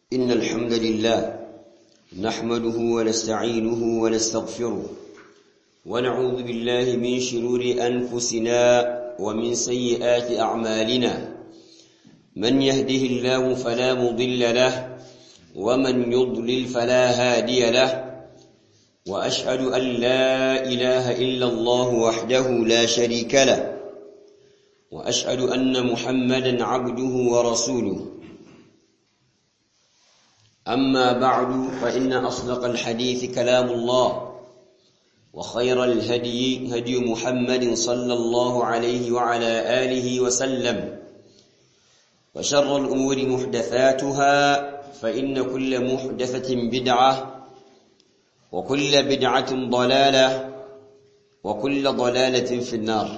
إن الحمد لله نحمده ونستعينه ونستغفره ونعوذ بالله من شرور أنفسنا ومن سيئات أعمالنا من يهده الله فلا مضل له ومن يضلل فلا هادي له وأشهد أن لا إله إلا الله وحده لا شريك له وأشهد أن محمدا عبده ورسوله أما بعد فإن أصدق الحديث كلام الله وخير الهدي هدي محمد صلى الله عليه وعلى آله وسلم وشر الأمور محدثاتها فإن كل محدثة بدعة وكل بدعة ضلالة وكل ضلالة في النار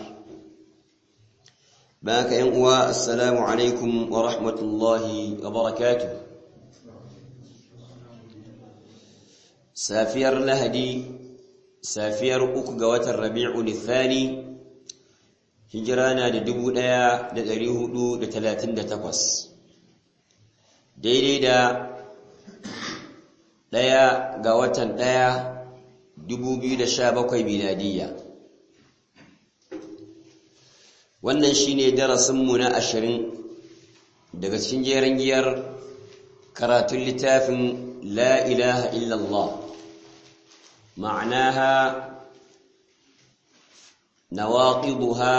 باك ينقوى السلام عليكم ورحمة الله وبركاته سافير لهدي سافير أكقوة الربيع الثاني هجرانا لدبو ديا لدريه دو لتلاتين دتقوس daidai da ɗaya ga watan ɗaya dubu biyu da sha bakwai miladiyya wannan shine darasinmu na ashirin daga cikin jeren giyar karatun littafin la ilaha illallah ma'anaha nawaqiduha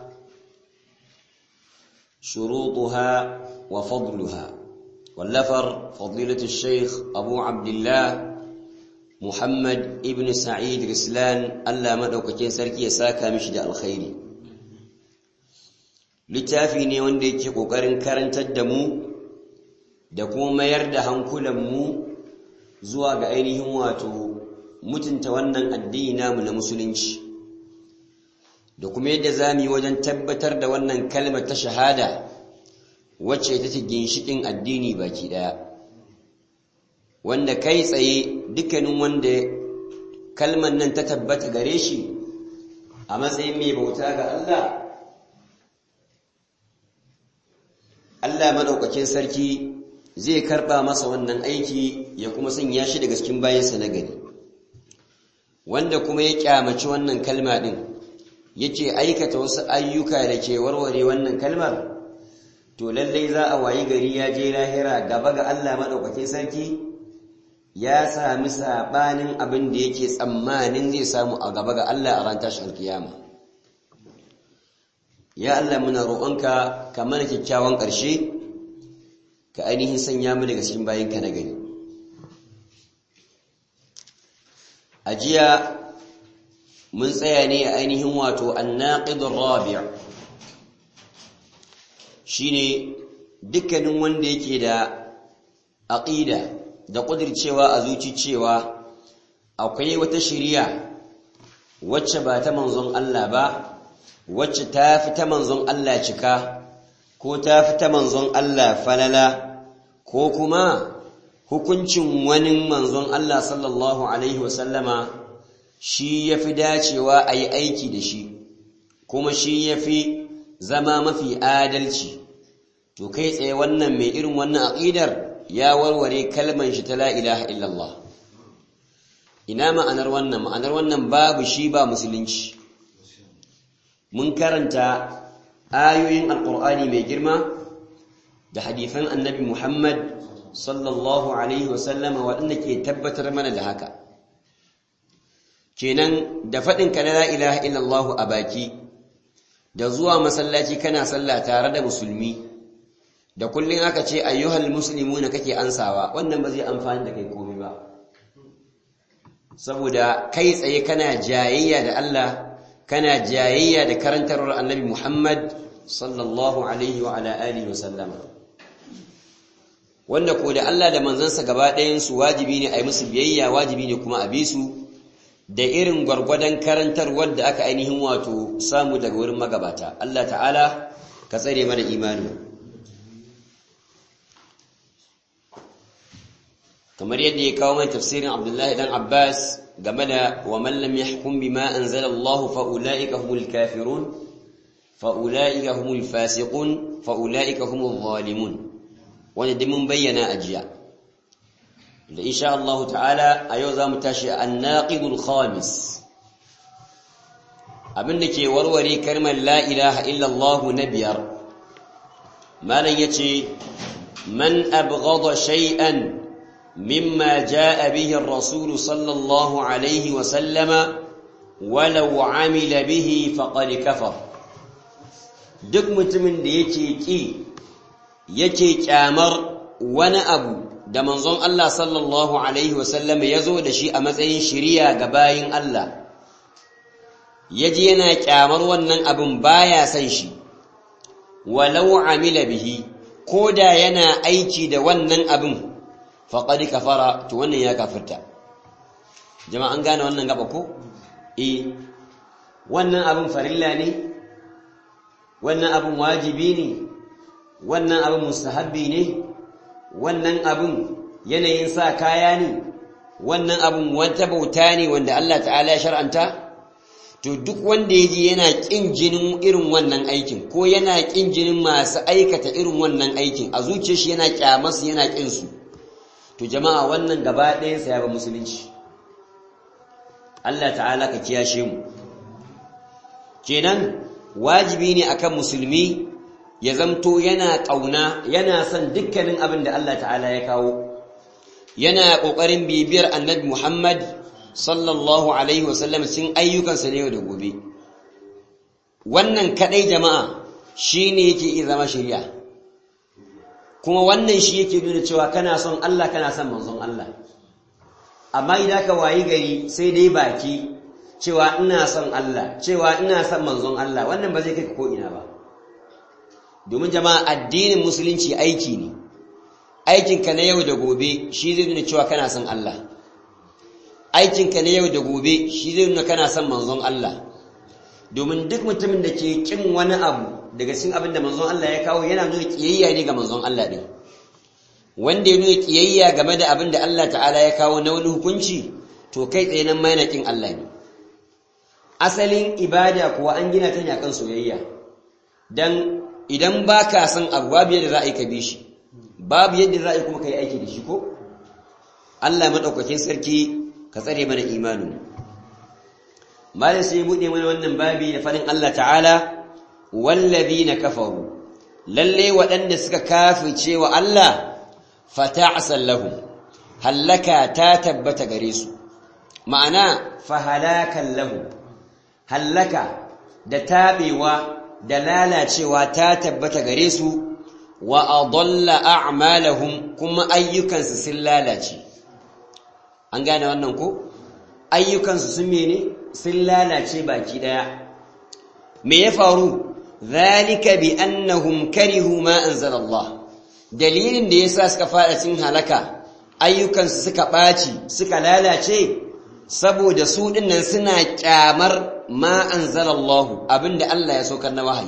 shurutuha wa fadluha واللفر فضيلة الشيخ أبو عبد الله محمد ابن سعيد رسلان ألا مدوكتين سركي يساكا مشد الخير littafi ne wanda yake ƙoƙarin karantar da mu da kuma mayar da hankulanmu zuwa ga ainihin wato mutunta wannan addini namu na musulunci da kuma yadda za mu yi wajen tabbatar da wannan kalmar ta shahada wacce ita ce ginshiƙin addini baki ɗaya wanda kai tsaye dukkanin wanda kalmar nan ta tabbata gare shi a matsayin mai bauta ga Allah Allah maɗaukakin sarki zai karɓa masa wannan aiki ya kuma sanya shi daga cikin bayansa na gari wanda kuma ya kyamaci wannan kalma ɗin yake aikata wasu ayyuka da ke warware wannan kalmar to lallai za a wayi gari ya je lahira gaba ga Allah maɗaukakin sarki ya sami saɓanin abin da yake tsammanin zai samu a gaba ga Allah a ran tashin alkiyama ya Allah muna roƙonka ka mana kyakkyawan ƙarshe ka ainihin sanya mu daga cikin bayanka na gari a jiya mun tsaya ne a ainihin wato annaqidur rabi' shine dukkanin wanda yake da aqida da kudircewa a zuci cewa akwai wata shiriya wacce ba ta manzon Allah ba wacce ta fi ta manzon Allah cika ko ta fi ta manzon Allah falala ko kuma hukuncin wani manzon Allah sallallahu alaihi wasallama shi ya fi dacewa a yi aiki da shi kuma shi ya fi zama mafi adalci to kai tsaye wannan mai irin wannan aqidar ya warware kalman shi ta la ilaha illallah ina ma'anar wannan ma'anar wannan babu shi ba musulunci mun karanta ayoyin alqur'ani mai girma da hadifan annabi Muhammad sallallahu alaihi wasallama waɗanda ke tabbatar mana da haka kenan da faɗin ka la ilaha illallah a baki da zuwa masallaci kana sallah tare da musulmi da kullun aka ce ayyuhal muslimuna kake ansawa wannan ba zai amfani da kai komai ba saboda kai tsaye kana jayayya da Allah kana jayayya da karantarwar annabi Muhammad sallallahu alaihi wa ala alihi wa sallama wanda ko da Allah da manzansa gaba ɗayan su wajibi ne a yi musu biyayya wajibi ne kuma a bi su da irin gwargwadon karantarwar da aka ainihin wato samu daga wurin magabata Allah ta'ala ka tsare mana imani kamar yadda ya kawo mai tafsirin Abdullahi dan Abbas game da wa man lam yahkum bima anzala Allah fa ulaika humul kafirun fa ulaika humul fasiqun fa ulaika humul zalimun wanda duk mun bayyana a jiya da insha Allah ta'ala a yau za mu tashi annaqidul khamis abinda ke warware kalmar la ilaha illallah na biyar malam yace man abghada shay'an mimma jaa bihi ar-rasul sallallahu alaihi wa sallama walau amila bihi faqad kafar duk mutumin da yake ki yake kyamar wani abu da manzon Allah sallallahu alaihi wa sallama yazo da shi a matsayin shiriya ga bayin Allah yaji yana kyamar wannan abin baya san shi walau amila bihi koda yana aiki da wannan abin faqad kafara to wannan ya kafirta jama'a an gane wannan gaba ko eh wannan abin farilla ne wannan abin wajibi ne wannan abin mustahabbi ne wannan abin yanayin sa kaya ne wannan abin wata bauta ne wanda Allah ta'ala ya shar'anta to duk wanda yaji yana kin jinin irin wannan aikin ko yana kin jinin masu aikata irin wannan aikin a zuciyar shi yana kyamarsu yana kin su to jama'a wannan gaba ɗayan sa ya ba musulunci Allah ta'ala ka kiyashe mu kenan wajibi ne akan musulmi ya zamto yana ƙauna yana son dukkanin abin da Allah ta'ala ya kawo yana ƙoƙarin bibiyar annabi Muhammad sallallahu alaihi wasallam sun ayyukansa ne yau da gobe wannan kadai jama'a shine yake iya zama shari'a kuma wannan shi yake nuna cewa kana son Allah kana son manzon Allah amma idan ka wayi gari sai dai baki cewa ina son Allah cewa ina son manzon Allah wannan ba zai kai ko ina ba domin jama'a addinin musulunci aiki ne aikinka na yau da gobe shi zai nuna cewa kana son Allah aikinka na yau da gobe shi zai nuna kana son manzon Allah domin duk mutumin da ke kin wani abu daga cikin abin da manzon Allah ya kawo yana nuna kiyayya ne ga manzon Allah din wanda ya nuna kiyayya game da abin da Allah ta'ala ya kawo na wani hukunci to kai tsaye nan ma yana kin Allah ne asalin ibada kuwa an gina ta ne akan soyayya dan idan baka son abu babu yadda za a yi ka bi shi babu yadda za a yi kuma ka yi aiki da shi ko Allah madaukakin sarki ka tsare mana imanin malai sai bude mana wannan babi da fadin Allah ta'ala wallazina kafaru lalle waɗanda suka kafirce wa Allah fata'sal lahum hallaka ta tabbata gare su ma'ana fahalakan lahum hallaka da tabewa da lalacewa ta tabbata gare su wa adalla a'malahum kuma ayyukansu sun lalace an gane wannan ko ayyukansu sun mene sun lalace baki daya me ya faru zalika bi annahum karihu ma anzala Allah dalilin da yasa suka fada cin halaka ayyukansu suka baci suka lalace saboda su dinnan suna kyamar ma anzala Allah abinda Allah ya saukar na wahayi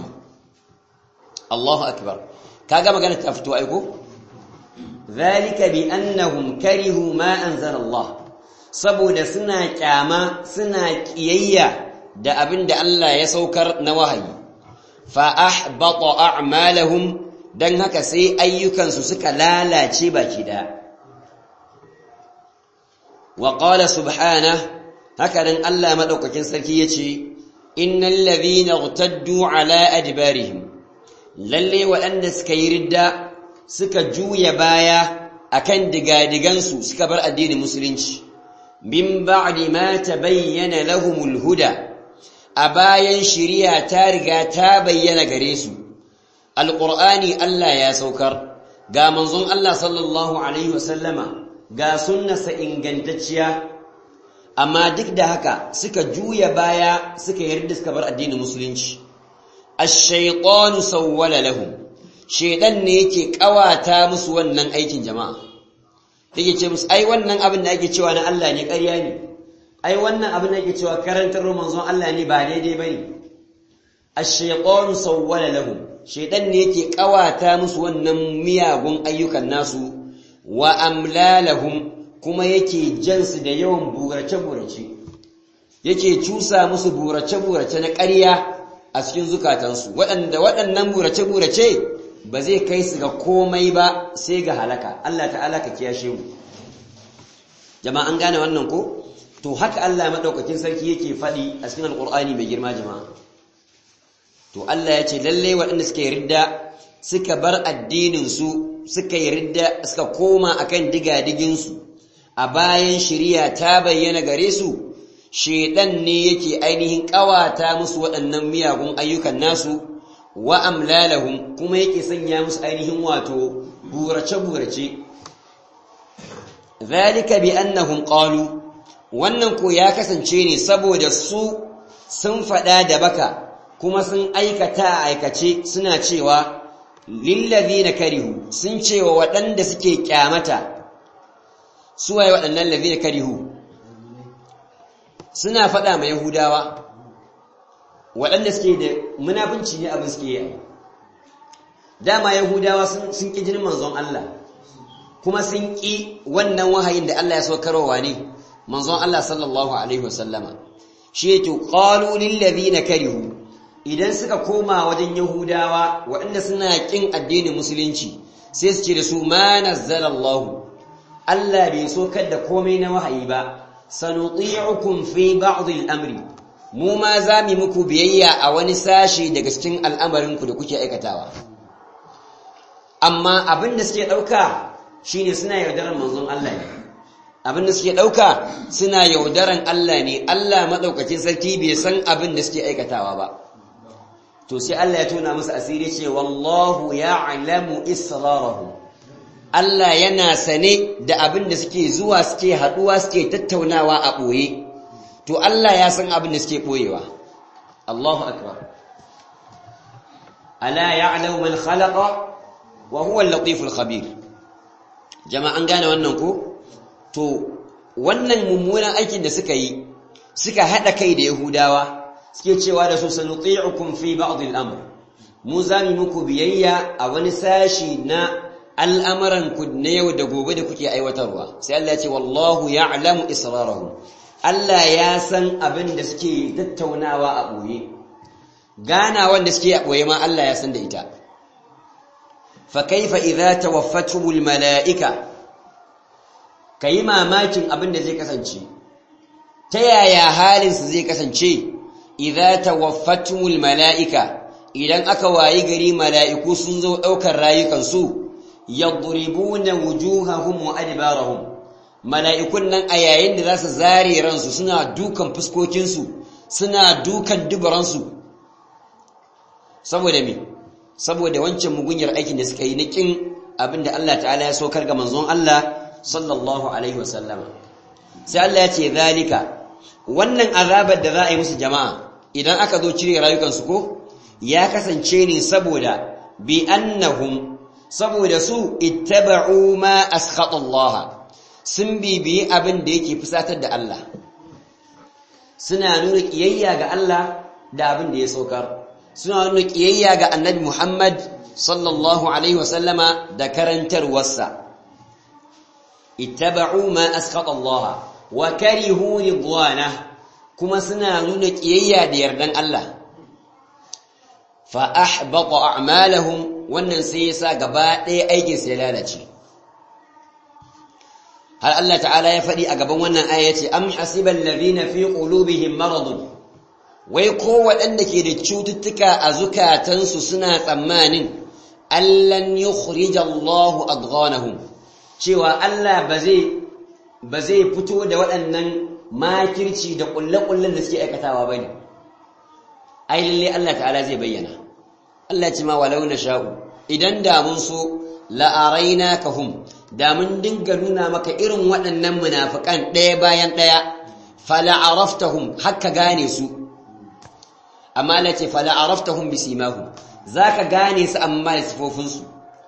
Allahu akbar kaga magana ta fito aiko zalika bi annahum karihu ma anzala Allah saboda suna kyama suna kiyayya da abin da Allah ya saukar na wahayi fa ahbata a'malahum dan haka sai ayyukansu suka lalace baki da wa qala subhanahu haka dan Allah madaukakin sarki yace innal ladhina irtaddu ala adbarihim lalle waɗanda suka yi ridda suka juya baya akan digadigansu suka bar addinin musulunci min ba'di ma tabayyana lahumul huda a bayan shiriya ta riga ta bayyana gare su alqur'ani Allah ya saukar ga manzon Allah sallallahu alaihi wasallama ga sunnarsa ingantacciya amma duk da haka suka juya baya suka yarda suka bar addinin musulunci ash-shaytanu sawwala lahum shaydan ne yake kawata musu wannan aikin jama'a yake ce musu ai wannan abin da ake cewa na Allah ne ƙarya ne ai wannan abin da ake cewa karantar manzon Allah ne ba daidai bane ash-shaytanu sawwala lahum shaydan ne yake kawata musu wannan miyagun ayyukan nasu wa amlalahum kuma yake jansu da yawan burace-burace yake cusa musu burace-burace na ƙarya a cikin zukatansu waɗanda waɗannan burace-burace ba zai kai su ga komai ba sai ga halaka Allah ta'ala ka kiyashe mu jama'a an gane wannan ko to haka Allah madaukakin sarki yake faɗi a cikin alqur'ani mai girma jama'a to Allah ya ce lalle waɗanda suka yi ridda suka bar addinin su suka yi ridda suka koma akan digadigin su a bayan shari'a ta bayyana gare su shedan ne yake ainihin kawata musu waɗannan miyagun ayyukan nasu wa amlalahum kuma yake sanya musu ainihin wato burace burace zalika bi annahum qalu wannan ko ya kasance ne saboda su sun faɗa da baka kuma sun aikata a aikace suna cewa lillazina karihu sun cewa waɗanda suke kyamata suwaye waɗannan lazina karihu suna faɗa ma yahudawa waɗanda suke da munafunci ne abin suke yi dama yahudawa sun ƙi jinin manzon Allah kuma sun ƙi wannan wahayin da Allah ya saukarwa ne manzon Allah sallallahu alaihi wasallama shi yake qalu lil ladina karihu idan suka koma wajen yahudawa waɗanda suna ƙin addinin musulunci sai su ce da su ma nazzala Allah Allah bai saukar da komai na wahayi ba sanuti'ukum fi ba'd al-amri mu ma za mu muku biyayya a wani sashi daga cikin al'amarin ku da kuke aikatawa amma abin da suke dauka shine suna yaudaran manzon Allah ne abin da suke dauka suna yaudaran Allah ne Allah madaukakin sarki bai san abin da suke aikatawa ba to sai Allah ya tona musu asiri ce wallahu ya'lamu israrahum Allah yana sane da abin da suke zuwa suke haduwa suke tattaunawa a boye to Allah ya san abin da suke boyewa Allahu akbar ala ya'lamu man khalaqa wa huwa al-latiful khabir jama'an gane wannan ko to wannan mummunan aikin da suka yi suka hada kai da yahudawa suke cewa da su sanuti'ukum fi ba'd al-amr mu zami muku biyayya a wani sashi na al'amuran ku na yau da gobe da kuke aiwatarwa sai Allah ya ce wallahu ya'lamu israrahum Allah ya san abin da suke tattaunawa a boye gana wanda suke a boye ma Allah ya san da ita fa kaifa idza tawaffatuhumul mala'ika kai mamakin abin da zai kasance ta yaya halin su zai kasance idza tawaffatumul mala'ika idan aka wayi gari mala'iku sun zo daukar rayukan su yadribuna wujuhahum wa adbarahum mala'ikun nan a yayin da zasu zare ransu suna dukan fuskokin su suna dukan dubaran su saboda me saboda wancan mugunyar aikin da suka yi na kin abinda Allah ta'ala ya saukar ga manzon Allah sallallahu alaihi wasallam sai Allah ya ce zalika wannan azabar da za a yi musu jama'a idan aka zo cire rayukansu ko ya kasance ne saboda bi annahum saboda su ittaba'u ma askhata Allah sun bibiyi abin da yake fusatar da Allah suna nuna kiyayya ga Allah da abin da ya saukar suna nuna kiyayya ga Annabi Muhammad sallallahu alaihi wasallama da karantarwarsa ittaba'u ma askhata Allah wa karihu ridwanah kuma suna nuna kiyayya da yardan Allah fa ahbata a'malahum wannan sai yasa gaba ɗaya aikin sai lalace har Allah ta'ala ya faɗi a gaban wannan aya yace am hasibal ladhina fi qulubihim maradun wai ko waɗanda ke da cututtuka a zukatansu suna tsammanin allan yukhrija Allahu adghanahum cewa Allah ba zai ba zai fito da waɗannan makirci da ƙulle-ƙullen da suke aikatawa ba ne ai lalle Allah ta'ala zai bayyana Allah ce ma walau na sha'u idan da mun so la'araina ka hum da mun dinga nuna maka irin waɗannan munafiƙan ɗaya bayan ɗaya fala'araftahum haka gane su amma Allah ce fala'araftahum bisimahu zaka gane su amma da sifofinsu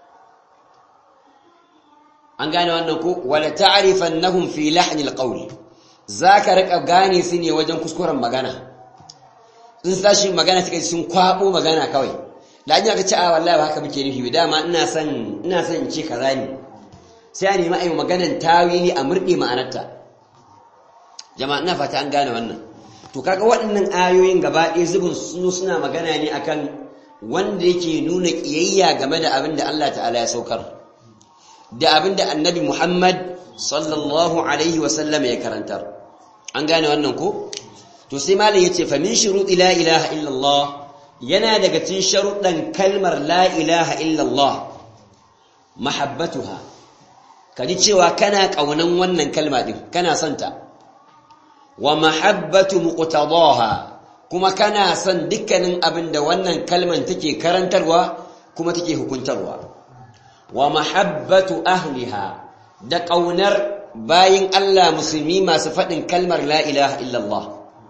an gane wannan ko wala ta'rifannahum fi lahnil qawl zaka rika gane su ne wajen kuskuren magana in sashi magana suka sun kwabo magana kawai da an ka ce a wallahi haka muke nufi dama ina son ina son in ce kaza ne sai a nemi ayi maganan tawili a murde ma'anarta jama'a ina fata an gane wannan to kaga waɗannan ayoyin gaba ɗaya zubin su suna magana ne akan wanda yake nuna kiyayya game da abin da Allah ta'ala ya saukar da abinda annabi Muhammad sallallahu alaihi wasallam ya karantar an gane wannan ko to sai malam yace fa min shuruɗi la ilaha illallah yana daga cikin sharuɗan kalmar la ilaha illallah mahabbatuha kaji cewa kana kaunan wannan kalma din kana santa wa mahabbatu muqtadaha kuma kana son dukkanin abin da wannan kalman take karantarwa kuma take hukuntarwa wa mahabbatu ahliha da kaunar bayin Allah musulmi masu faɗin kalmar la ilaha illallah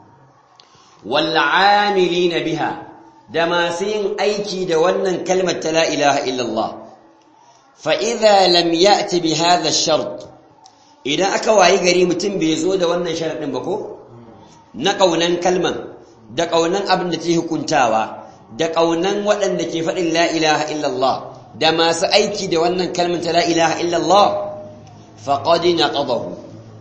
wal amilina biha da masu yin aiki da wannan kalmar ta la ilaha illallah fa idza lam ya'ti bi hadha ash-shart idan aka wayi gari mutum bai zo da wannan sharadin ba ko na kaunan kalman da kaunan abin da take hukuntawa da kaunan waɗanda ke faɗin la ilaha illallah da masu aiki da wannan kalmar ta la ilaha illallah faqad naqadahu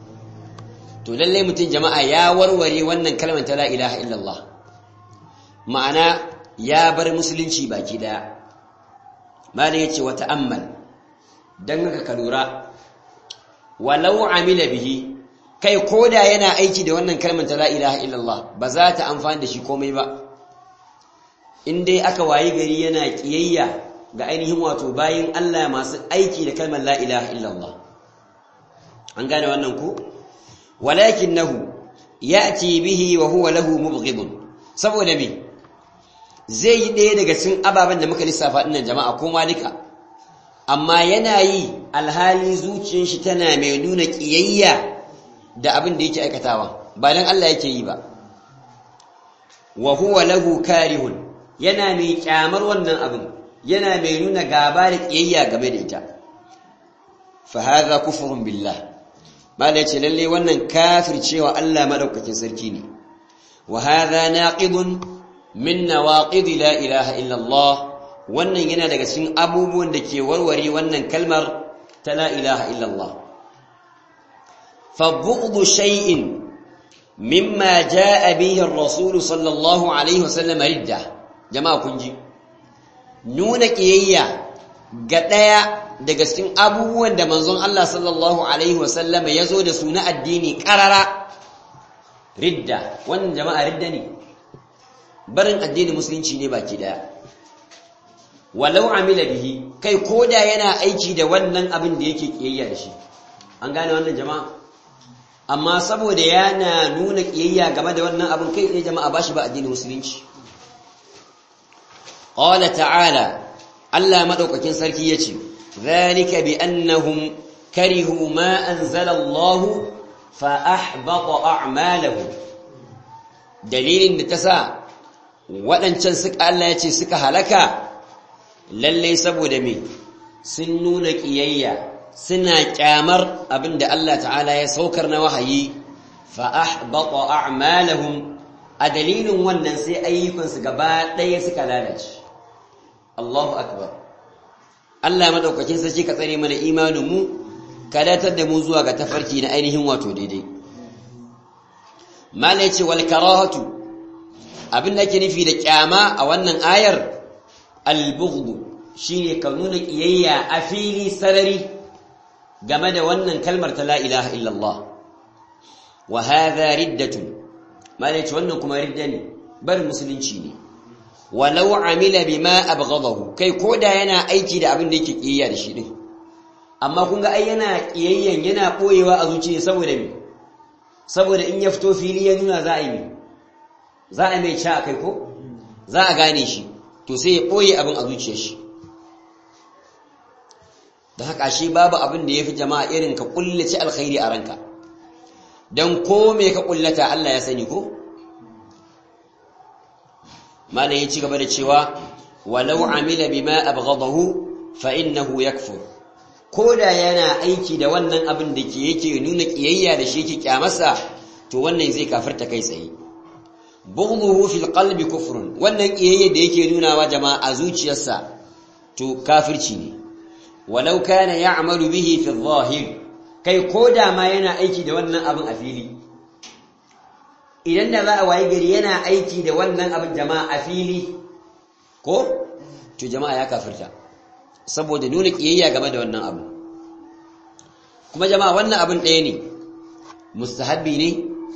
to lalle mutum jama'a ya warware wannan kalmar ta la ilaha illallah ma'ana ya bar musulunci baki daya malam yace wa ta'ammal dan haka ka lura walau amila bihi kai koda yana aiki da wannan kalmar ta la ilaha illallah ba za ta amfani da shi komai ba in dai aka wayi gari yana kiyayya ga ainihin wato bayin Allah masu aiki da kalmar la ilaha illallah an gane wannan ku walakinahu ya'ti bihi wa huwa lahu mubghidun saboda me zai yi ɗaya daga cikin ababen da muka lissafa ɗinnan jama'a ko malika amma yana yi alhali zuciyar shi tana mai nuna ƙiyayya da abin da yake aikatawa ba dan Allah yake yi ba wa huwa lahu karihun yana mai kyamar wannan abin yana mai nuna gaba da ƙiyayya game da ita fa hadha kufrun billah mala yace lalle wannan kafircewa Allah madaukakin sarki ne wa hadha naqidun min nawaqid la ilaha illa Allah wannan yana daga cikin abubuwan da ke warware wannan kalmar ta la ilaha illa Allah fa bughdu shay'in mimma jaa bihi ar-rasul sallallahu alaihi wasallam ridda jama'a kun ji nuna kiyayya ga daya daga cikin abubuwan da manzon Allah sallallahu alaihi wasallam ya zo da su na addini karara ridda wannan jama'a ridda ne barin addinin musulunci ne baki daya walau amila bihi kai koda yana aiki da wannan abin da yake kiyayya da shi an gane wannan jama'a amma saboda yana nuna kiyayya game da wannan abin kai ne jama'a bashi ba addinin musulunci qala ta'ala Allah madaukakin sarki yace zalika bi annahum karihu ma anzala Allah fa ahbata a'malahum dalilin da ta sa waɗancan suka Allah ya ce suka halaka lallai saboda me sun nuna ƙiyayya suna ƙyamar abinda Allah ta'ala ya saukar na wahayi fa ahbata a'malahum a dalilin wannan sai ayyukansu gaba ɗaya suka lalace Allahu akbar Allah madaukakin sarki ka tsare mana imanin mu ka datar da mu zuwa ga tafarki na ainihin wato daidai mala yace wal karahatu abin da ake nufi da kyama a wannan ayar al-bughd shine ka nuna kiyayya a fili sarari game da wannan kalmar ta la ilaha illallah wa hadha riddatun malai wannan kuma ridda ne bar musulunci ne walau amila bima abghadahu kai koda yana aiki da abin da yake kiyayya da shi din amma kun ga ai yana kiyayyan yana boyewa a zuciya saboda me saboda in ya fito fili ya nuna za a yi za a mai ca kai ko za a gane shi to sai ya ɓoye abin a zuciyar shi da haka shi babu abin da ya fi jama'a irin ka kullace alkhairi a ranka don ko me ka kullata Allah ya sani ko malam ya ci gaba da cewa walau amila bima abghadahu fa innahu yakfur koda yana aiki da wannan abin da ke yake nuna kiyayya da shi yake kyamarsa to wannan zai kafirta kai tsaye bughduhu fil qalbi kufrun wannan kiyayya da yake nunawa jama'a a zuciyarsa to kafirci ne walau kana ya'malu bihi fi adh-dhahir kai koda ma yana aiki da wannan abin a fili idan da za a wayi gari yana aiki da wannan abin jama'a a fili ko to jama'a ya kafirta saboda nuna kiyayya game da wannan abu kuma jama'a wannan abin ɗaya ne mustahabbi ne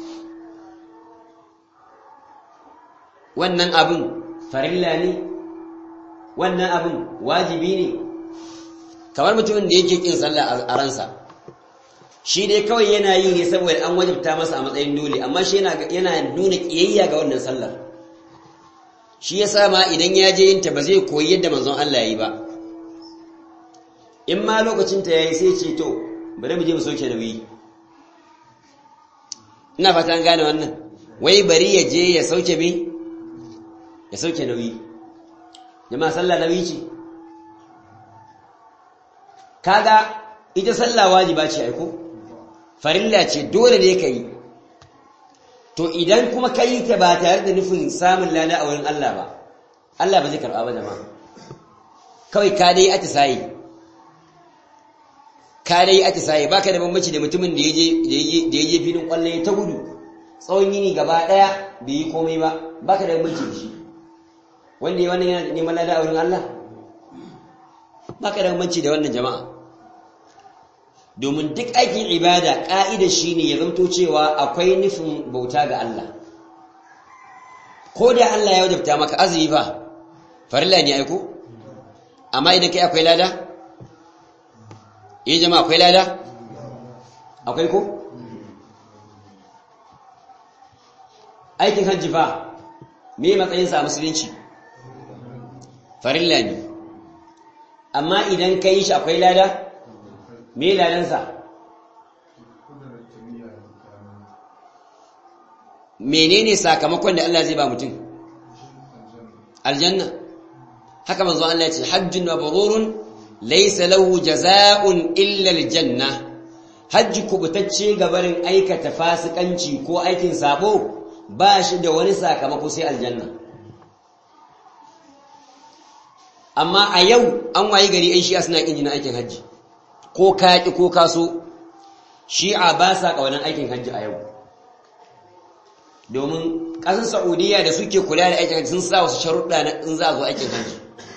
wannan abin farilla ne wannan abin wajibi ne kamar mutumin da yake kin sallah a ransa shi dai kawai yana yi ne saboda an wajibta masa a matsayin dole amma shi yana nuna kiyayya ga wannan sallar shi ya ma idan ya je yinta ba zai koyi yadda manzon Allah yi ba in ma lokacin ta yayi sai ce to bari mu je mu soke nauyi ina fata an gane wannan wai bari ya je ya sauke me ya sauke nauyi jama'a sallah nauyi ce kaga ita sallah wajiba ce aiko farilla ce dole ne ka yi to idan kuma ka yi ta ba tare da nufin samun lada a wurin Allah ba Allah ba zai karɓa ba jama'a kawai ka dai atisayi ka dai atisayi baka da bambanci da mutumin da ya je filin kwallon ta gudu tsawon yini gaba ɗaya bai yi komai ba baka da bambanci da shi wanda ya wannan yana neman lada a wurin Allah baka da bambanci da wannan jama'a domin duk aikin ibada ƙa'ida shi ne ya zamto cewa akwai nufin bauta ga Allah ko da Allah ya wajabta maka azumi fa farilla ne aiko amma idan kai akwai lada eh jama'a akwai lada akwai ko aikin hajji fa me matsayinsa a musulunci farilla ne amma idan ka yi shi akwai lada me ladansa menene sakamakon da Allah zai ba mutum aljanna haka manzo Allah ya ce hajjun mabrurun laysa lahu jazaa'un illa aljanna hajji kubutacce gabarin aikata fasikanci ko aikin sabo ba shi da wani sakamako sai aljanna amma a yau an wayi gari ai shi'a suna kin jinin aikin hajji ko ka ki ko ka so shi'a ba sa ƙaunar aikin hajji a yau domin ƙasar saudiya da suke kula da aikin hajji sun sa wasu sharuɗa na in za a zo aikin hajji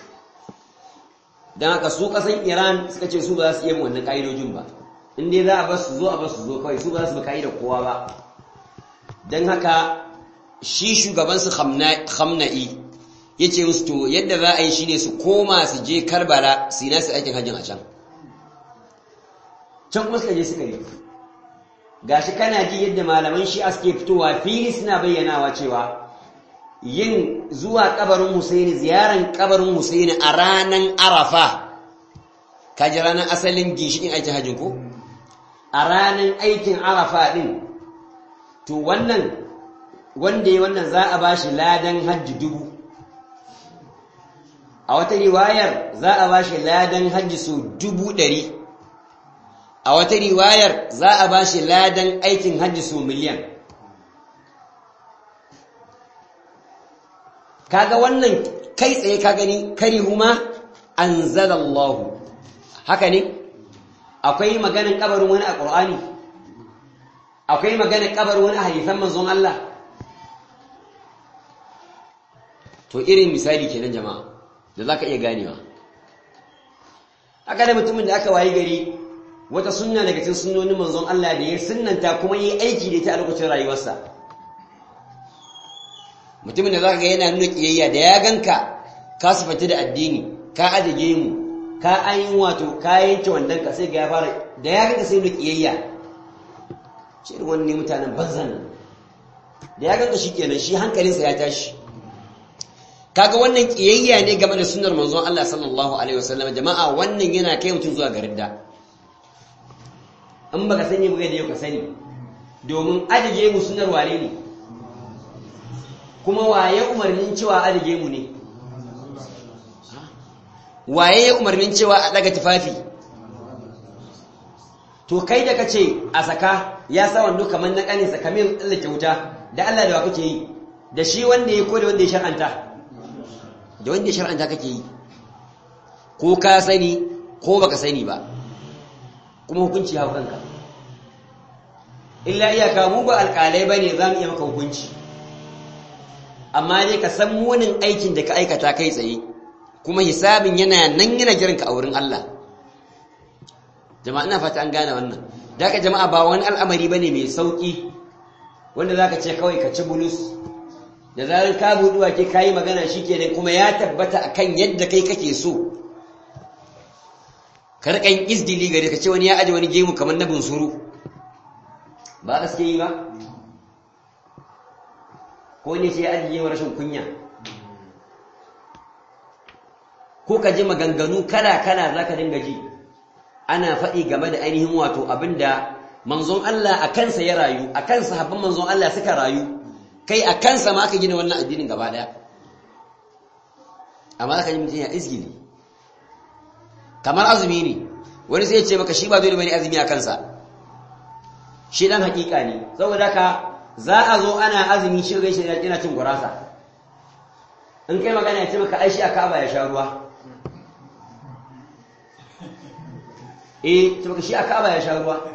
don haka su ƙasar iran suka ce su ba za su iya wannan ƙa'idojin ba in dai za a ba su zo a ba su zo kawai su ba za su bi ƙa'idar kowa ba don haka shi shugabansu hamna'i ya ce musu to yadda za a yi shi ne su koma su je karbala su yi nasu aikin hajjin a can can kuma suka je suka yi gashi kana ji yadda malaman shi suke fitowa fili suna bayyanawa cewa yin zuwa kabarin Husaini ziyaran kabarin Husaini a ranan Arafa kaji ranar asalin ginshikin aikin hajjin ko a ranan aikin Arafa din to wannan wanda ya wannan za a bashi ladan hajji dubu a wata riwayar za a bashi ladan hajji so dubu ɗari a wata riwayar za a ba shi ladan aikin hajji su miliyan kaga wannan kai tsaye ka gani karihuma anzalallahu haka ne akwai maganin kabarin wani a ƙur'ani akwai maganin kabarin wani a hadisan manzon Allah to irin misali kenan jama'a da zaka iya ganewa haka da mutumin da aka wayi gari wata sunna daga cikin sunnonin manzon Allah da ya sunnanta kuma yi aiki da ita a lokacin rayuwarsa mutumin da zaka ga yana nuna kiyayya da ya ganka ka sifata da addini ka adige mu ka ayin wato ka yanke wandan ka sai ga ya fara da ya ganka sai nuna kiyayya shi irin wannan mutanen banzan da ya ganka shikenan shi hankalinsa ya tashi kaga wannan kiyayya ne game da sunnar manzon Allah sallallahu alaihi wasallam jama'a wannan yana kai mutum zuwa garin da in baka sani ba da yau ka sani domin adige mu sunar wane ne kuma waye umarnin cewa adige mu ne waye ya umarnin cewa a daga tufafi to kai da kace a saka ya sa wando kamar na kanin sa kamar tsallake wuta da Allah da wa kake yi da shi wanda ya ko da wanda ya shar'anta da wanda ya shar'anta kake yi ko ka sani ko baka sani ba kuma hukunci hau kanka illa iyaka mu ba alƙalai ba ne za mu iya maka hukunci amma dai ka san munin aikin da ka aikata kai tsaye kuma hisabin yana nan yana jiranka a wurin Allah jama'a ina fata an gane wannan da haka jama'a ba wani al'amari bane mai sauki wanda zaka ce kawai ka ci bulus da zarar ka buɗi wake kayi magana shikenan kuma ya tabbata akan yadda kai kake so karkan izdili gare ka ce wani ya aje wani gemu kamar na bunsuru ba gaske yi ba ko ne ce ya aje gemu rashin kunya ko ka ji maganganu kala-kala za ka dinga ji ana faɗi game da ainihin wato abinda manzon Allah a kansa ya rayu a kansa habban manzon Allah suka rayu kai a kansa ma aka gina wannan addinin gaba ɗaya amma aka yi mutum ya izgili kamar azumi ne wani sai ce maka shi ba dole bane azumi a kansa shi dan hakika ne saboda ka za a zo ana azumi shi gaishe yana cin gurasa in kai magana ya ce maka ai shi a Ka'aba ya sha ruwa eh ce maka shi a Ka'aba ya sha ruwa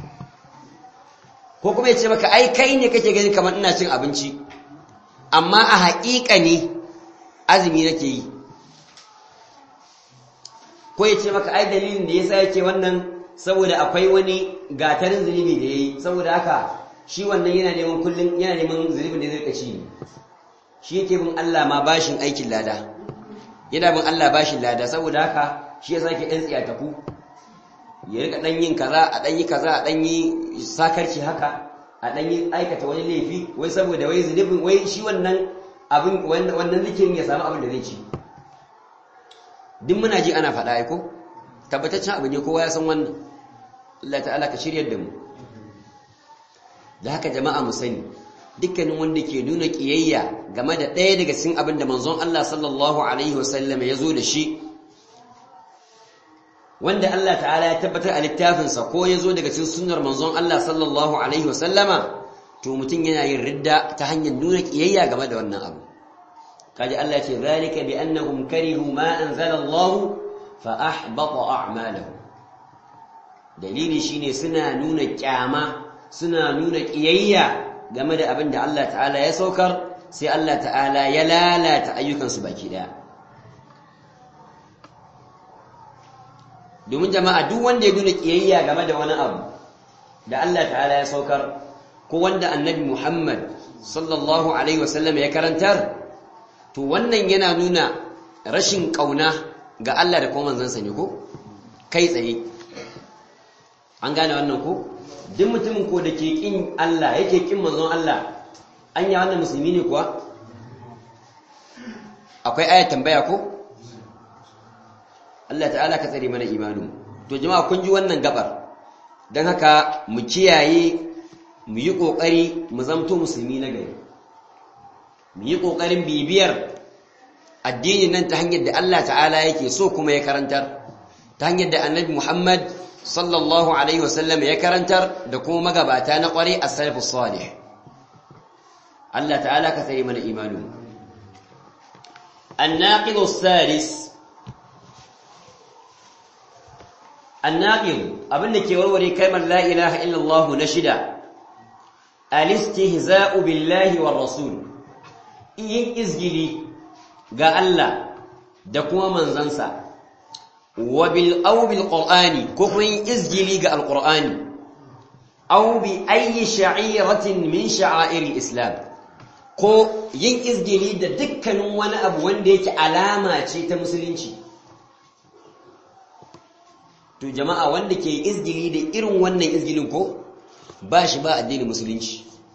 ko kuma ya ce maka ai kai ne kake gani kamar ina cin abinci amma a haƙiƙa ne azumi nake yi ko ya ce maka ai dalilin da yasa yake wannan saboda akwai wani gatarin zunubi da yayi saboda haka shi wannan yana neman kullun yana neman zunubin da zai kaci ne shi yake bin Allah ma bashin aikin lada yana bin Allah bashin lada saboda haka shi yasa yake dan tsiyataku ya rika dan yin kaza a dan yi kaza a dan yi sakarci haka a dan yi aikata wani laifi wai saboda wai zunubin wai shi wannan abin wannan zikirin ya samu abin da zai ci duk muna ji ana faɗa aiko tabbataccen abu ne kowa ya san wannan Allah ta'ala ka shiryar da mu da haka jama'a mu sani dukkanin wanda ke nuna kiyayya game da ɗaya daga cikin abin da manzon Allah sallallahu alaihi wasallam ya zo da shi wanda Allah ta'ala ya tabbatar a littafinsa ko ya zo daga cikin sunnar manzon Allah sallallahu alaihi wasallama to mutum yana yin ridda ta hanyar nuna kiyayya game da wannan abu kaji Allah ce zalika bi annahum karihu ma anzala Allah fa ahbata a'malahum dalili shine suna nuna kyama suna nuna kiyayya game da abin da Allah ta'ala ya saukar sai Allah ta'ala ya lalata ayyukansu baki daya domin jama'a duk wanda ya nuna kiyayya game da wani abu da Allah ta'ala ya saukar ko wanda annabi Muhammad sallallahu alaihi wasallam ya karantar to wannan yana nuna rashin kauna ga Allah da kuma manzansa ne ko kai tsaye an gane wannan ko duk mutumin ko da ke kin Allah yake kin manzon Allah an yi wannan musulmi ne kuwa akwai ayat tambaya ko Allah ta'ala ka tsare mana imanu to jama'a kun ji wannan gabar dan haka mu kiyaye mu yi kokari mu zamto musulmi na gari mu yi kokarin bibiyar addinin nan ta hanyar da Allah ta'ala yake so kuma ya karantar ta hanyar da annabi Muhammad sallallahu alaihi wasallam ya karantar da kuma magabata na kware a salafus salih Allah ta'ala ka tsare mana imanu الناقض الثالث الناقض abin da ke warware kalmar la ilaha illallah na shida al-istihza'u billahi war rasul yin izgili ga Allah da kuma manzansa wa bil aw bil qur'ani ko kuma yin izgili ga alqur'ani aw bi ayyi sha'iratin min sha'air islam ko yin izgili da dukkanin wani abu wanda yake alama ce ta musulunci to jama'a wanda ke izgili da irin wannan izgilin ko ba shi ba addinin musulunci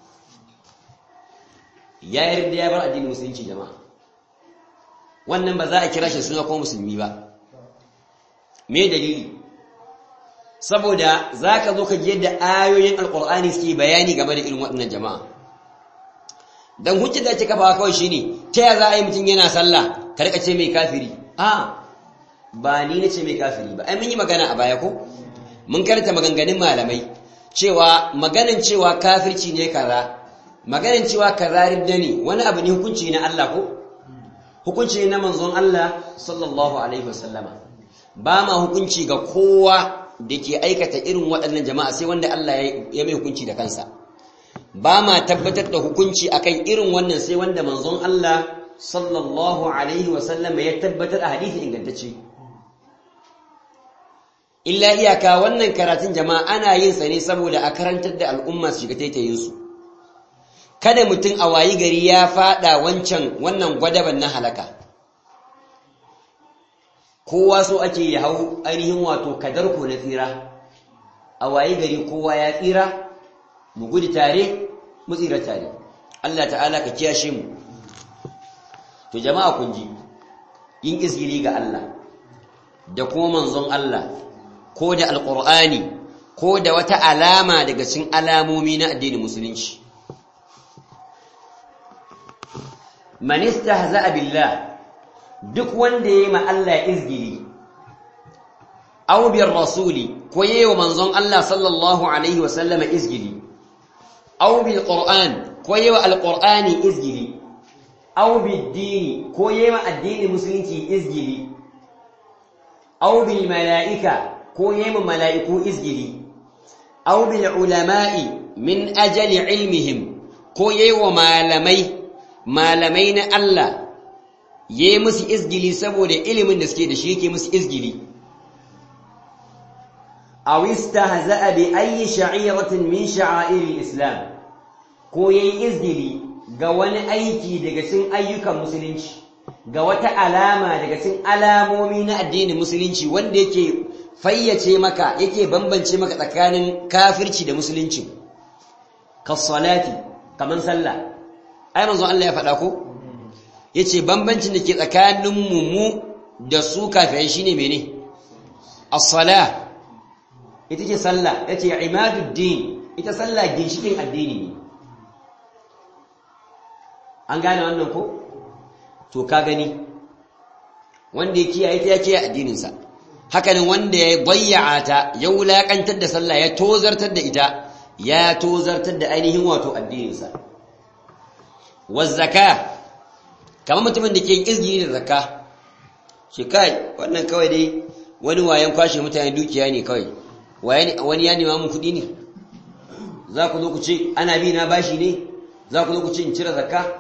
ya yarda ya bar addinin musulunci jama'a wannan ba za a kira shi suna ko musulmi ba me dalili saboda za ka zo ka ji yadda ayoyin alkur'ani suke bayani game da irin waɗannan jama'a don hujjar da ake kafawa kawai shine ta ya za a yi mutum yana sallah ka rika ce mai kafiri a ba ni na ce mai kafiri ba ai mun yi magana a baya ko mun karanta maganganun malamai cewa maganin cewa kafirci ne kaza maganin cewa kaza ridda ne wani abu ne hukunci na Allah ko hukunci ne na manzon Allah sallallahu alaihi wasallama ba ma hukunci ga kowa da ke aikata irin waɗannan jama'a sai wanda Allah ya mai hukunci da kansa ba ma tabbatar da hukunci akan irin wannan sai wanda manzon Allah sallallahu alaihi wasallama ya tabbatar a hadisi ingantacce illa iyaka wannan karatun jama'a ana yin sa ne saboda a karantar da al'umma su shiga taitayin su kada mutum a wayi gari ya fada wancan wannan gwadaban na halaka kowa so ake ya hau ainihin wato kadarko na tsira a wayi gari kowa ya tsira mu gudu tare mu tsira tare Allah ta'ala ka kiyashe mu to jama'a kun ji yin izgiri ga Allah da kuma manzon Allah ko da alqur'ani ko da wata alama daga cikin alamomi na addinin musulunci man istahza'a billah duk wanda yayi ma Allah izgiri aw bir rasuli ko yayi wa manzon Allah sallallahu alaihi wa sallama izgiri aw bil qur'an ko yayi wa alqur'ani izgiri aw bid dini ko yayi ma addinin musulunci izgiri aw bil malaika ko yayi ma malaiku izgiri aw bil ulama'i min ajali ilmihim ko yayi wa malamai malamai na Allah yayi musu izgili saboda ilimin da suke da shi yake musu izgili aw istahza'a bi ayyi sha'iratin min sha'airil islam ko yayi izgili ga wani aiki daga cikin ayyukan musulunci ga wata alama daga cikin alamomi na addinin musulunci wanda yake fayyace maka yake bambance maka tsakanin kafirci da musulunci kasalati kaman sallah ai manzo Allah ya faɗa ko yace bambancin da ke tsakanin mu mu da su kafirai shine mene as-salah ita ce sallah yace imaduddin ita sallah ginshikin addini ne an gane wannan ko to ka gani wanda ya kiyaye ta ya kiyaye addininsa hakanin wanda ya bayya'a ta ya wulakantar da sallah ya tozartar da ita ya tozartar da ainihin wato addininsa wazzaka kamar mutumin da ke izgiri da zakka shi kai wannan kawai dai wani wayan kwashe mutane dukiya ne kawai wani ya nema mun kuɗi ne za ku zo ku ce ana bi na bashi ne za ku zo ku ce in cire zakka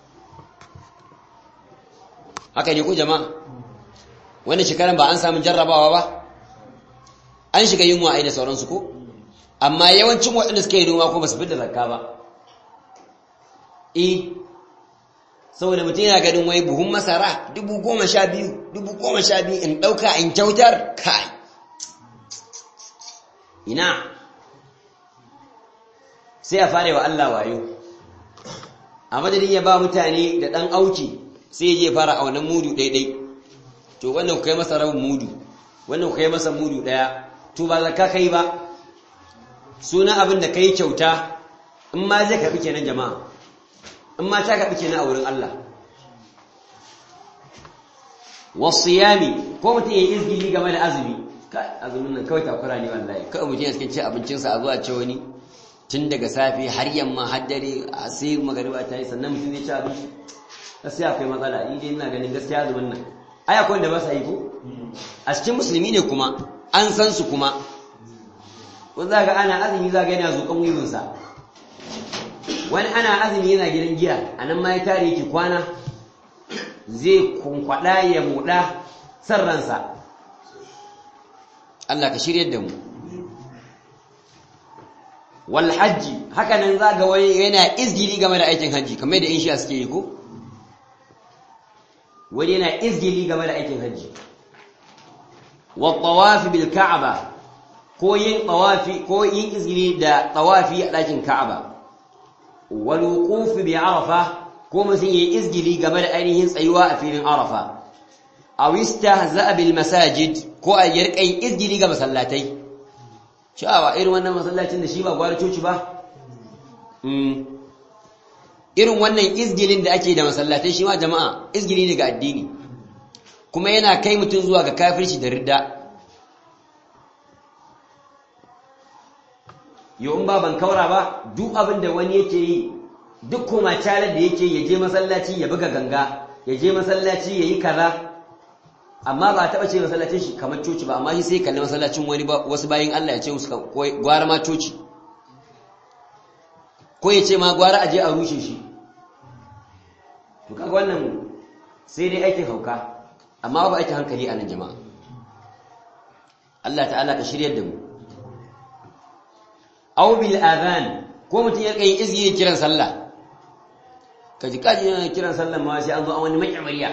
haka ne ku jama'a wannan shekaran ba an samu jarrabawa ba an shiga yunwa ai da sauransu ko amma yawancin waɗanda suka yi noma ko ba su fi da zakka ba eh saboda mutum yana ganin wai buhun masara dubu goma sha biyu dubu goma sha biyu in ɗauka in kyautar kai ina sai a fara wa Allah wayo a madadin ya ba mutane da ɗan auki sai je fara a wannan mudu ɗaiɗai to wannan ku kai masa rabin mudu wannan ku kai masa mudu ɗaya to ba zakka kai ba suna abin da kai kyauta in ma zai karɓi kenan jama'a in ma ta karɓi kenan a wurin Allah wasiyami ko mutum ya yi izgili game da azumi azumin nan kawai takura ne wallahi kawai mutum ya cikin ci abincinsa a zuwa ce wani tun daga safe har yamma har dare a sai magariba ta yi sannan mutum zai ci abinci gaskiya akwai matsala ni dai ina ganin gaskiya azumin nan ai akwai wanda ba sa yi ko a cikin musulmi ne kuma an san su kuma wani za ga ana azumi za ga yana zuƙan wiwinsa wani ana azumi yana gidan giya a nan ma ya tare yake kwana zai kunkwada ya muɗa san ransa Allah ka shirya da mu wal hajji haka nan za ga wani yana izgili game da aikin hajji kamar da in shi suke yi ko wani yana izgili game da aikin hajji wa tawafi bil ka'aba ko yin tawafi ko yin izgili da tawafi a ɗakin ka'aba wal wuquf bi arafa ko mutum yayi izgili game da ainihin tsayuwa a filin arafa aw istahza'a bil masajid ko a yarkai izgili ga masallatai sha'awa irin wannan masallacin da shi ba gwara coci ba irin wannan izgilin da ake da masallatai shi ma jama'a izgili ne ga addini kuma yana kai mutum zuwa ga kafirci da ridda yau in ba ban kaura ba duk abin da wani yake yi duk kuma calar da yake ya je masallaci ya buga ganga ya je masallaci ya yi kaza amma ba taɓa ce masallacin shi kamar coci ba amma shi sai kalli masallacin wani wasu bayin Allah ya ce musu gwara ma coci ko ya ce ma gwara aje a rushe shi to kaga wannan sai dai aikin hauka amma ba aikin hankali a nan jama'a Allah ta'ala ka shiryar da mu aw bil adhan ko mutum ya kai izgi kiran sallah kaji kaji yana kiran sallah ma sai an zo an wani mai amariya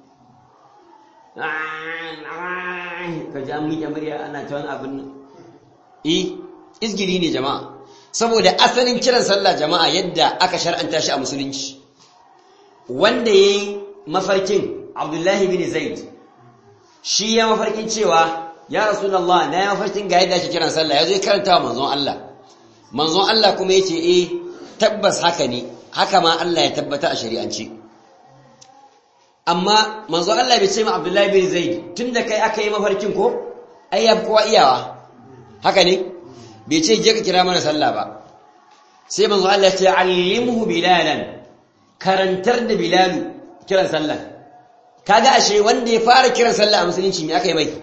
kaji an miƙe murya ana ta wani abin eh izgiri ne jama'a saboda asalin kiran sallah jama'a yadda aka shar'anta shi a musulunci wanda yayi mafarkin Abdullahi bin Zaid shi ya mafarkin cewa ya Rasulullah na ya mafarkin ga yadda ake kiran sallah yazo ya karanta wa manzon Allah manzon Allah kuma yace eh tabbas haka ne haka ma Allah ya tabbata a shari'ance amma manzon Allah bai ce ma Abdullahi bin Zaid tunda kai aka yi mafarkin ko ai ya kowa iyawa haka ne bai ce je ka kira mana sallah ba sai manzo Allah ya ce allimhu bilalan karantar da bilalu kiran sallah kaga ashe wanda ya fara kiran sallah a musulunci me aka yi mai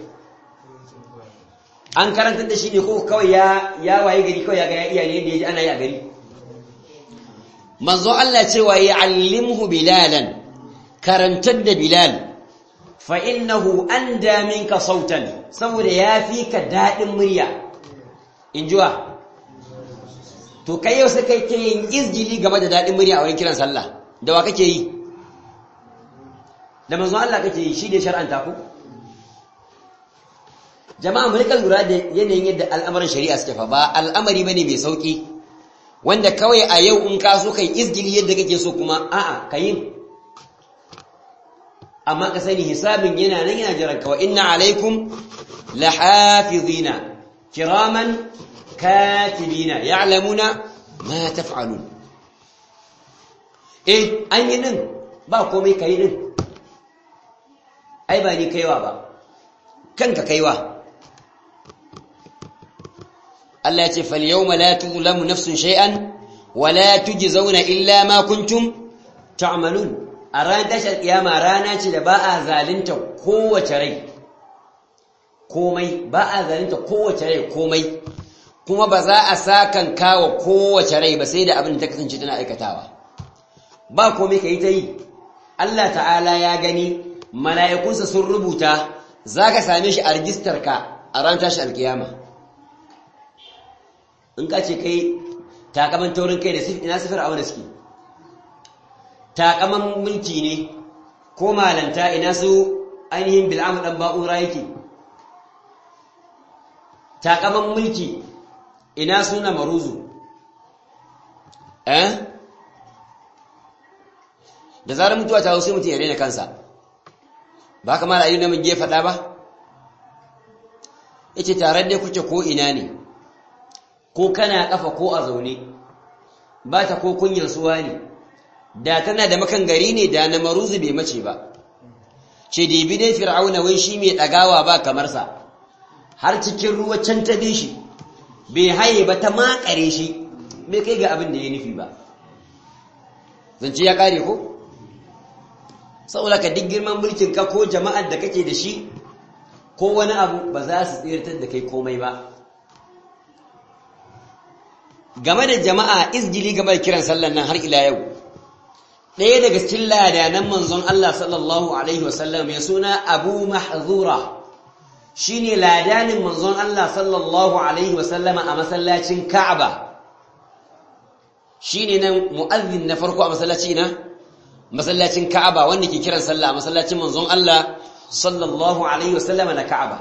an karantar da shi ne ko kawai ya ya waye gari kawai ya ga ya iya ne da yaji ana yi a gari manzo Allah ce wa ya'allimhu bilalan karantar da bilal fa innahu anda minka sautan saboda yafi ka dadin murya injuwa to kai yau sai kai ke yin izgili game da dadin murya a wurin kiran sallah da wa kake yi da manzon Allah kake yi shi ne shar'anta ku jama'a mu rika lura da yanayin yadda al'amarin shari'a suke fa ba al'amari bane mai sauki wanda kawai a yau in ka so kai izgili yadda kake so kuma a'a kayin amma ka sani hisabin yana nan yana jiran ka wa inna alaikum lahafizina kiraman katibina ya'lamuna ma taf'alun eh an yi din ba komai kai din ai ba ni kaiwa ba kanka kaiwa Allah ya ce fal yawma la tuzlamu nafsun shay'an wa la tujzauna illa ma kuntum ta'malun a ranar tashar kiyama rana ce da ba a zalunta kowace rai komai ba a zalunta kowace rai komai kuma ba za a sakan kawo kowace rai ba sai da abin da ta kasance tana aikatawa ba komai ka yi ta yi Allah ta'ala ya gani mala'ikunsa sun rubuta za ka same shi a rijistarka a ran tashi alkiyama in ka ce kai takaman taurin kai da ina sifir a wani suke takaman mulki ne ko malanta ina su ainihin bil'amu ɗan ba'ura yake takaman mulki ina suna maruzu eh da zarar mutuwa ta sai mutum ya rena kansa ba kamar a yi na mage faɗa ba yace tare da kuke ko ina ne ko kana kafa ko a zaune ba ta ko kunyan suwa ne da tana da makan gari ne da na maruzu bai mace ba ce da bi dai fir'auna wai shi mai ɗagawa ba kamar sa har cikin ruwa can ta bi shi bai haye ba ta makare shi bai kai ga abin da ya nufi ba zance ya kare ko saboda ka duk girman mulkin ka ko jama'ar da kake da shi ko wani abu ba za su tsirtar da kai komai ba game da jama'a izgili game da kiran sallan nan har ila yau ɗaya daga cikin ladanan manzon Allah sallallahu alaihi wasallam ya suna abu mahzura shine ladanin manzon Allah sallallahu alaihi wasallama a masallacin Ka'aba shine nan mu'azzin na farko a masallaci na masallacin Ka'aba wanda ke kiran sallah a masallacin manzon Allah sallallahu alaihi wasallama na Ka'aba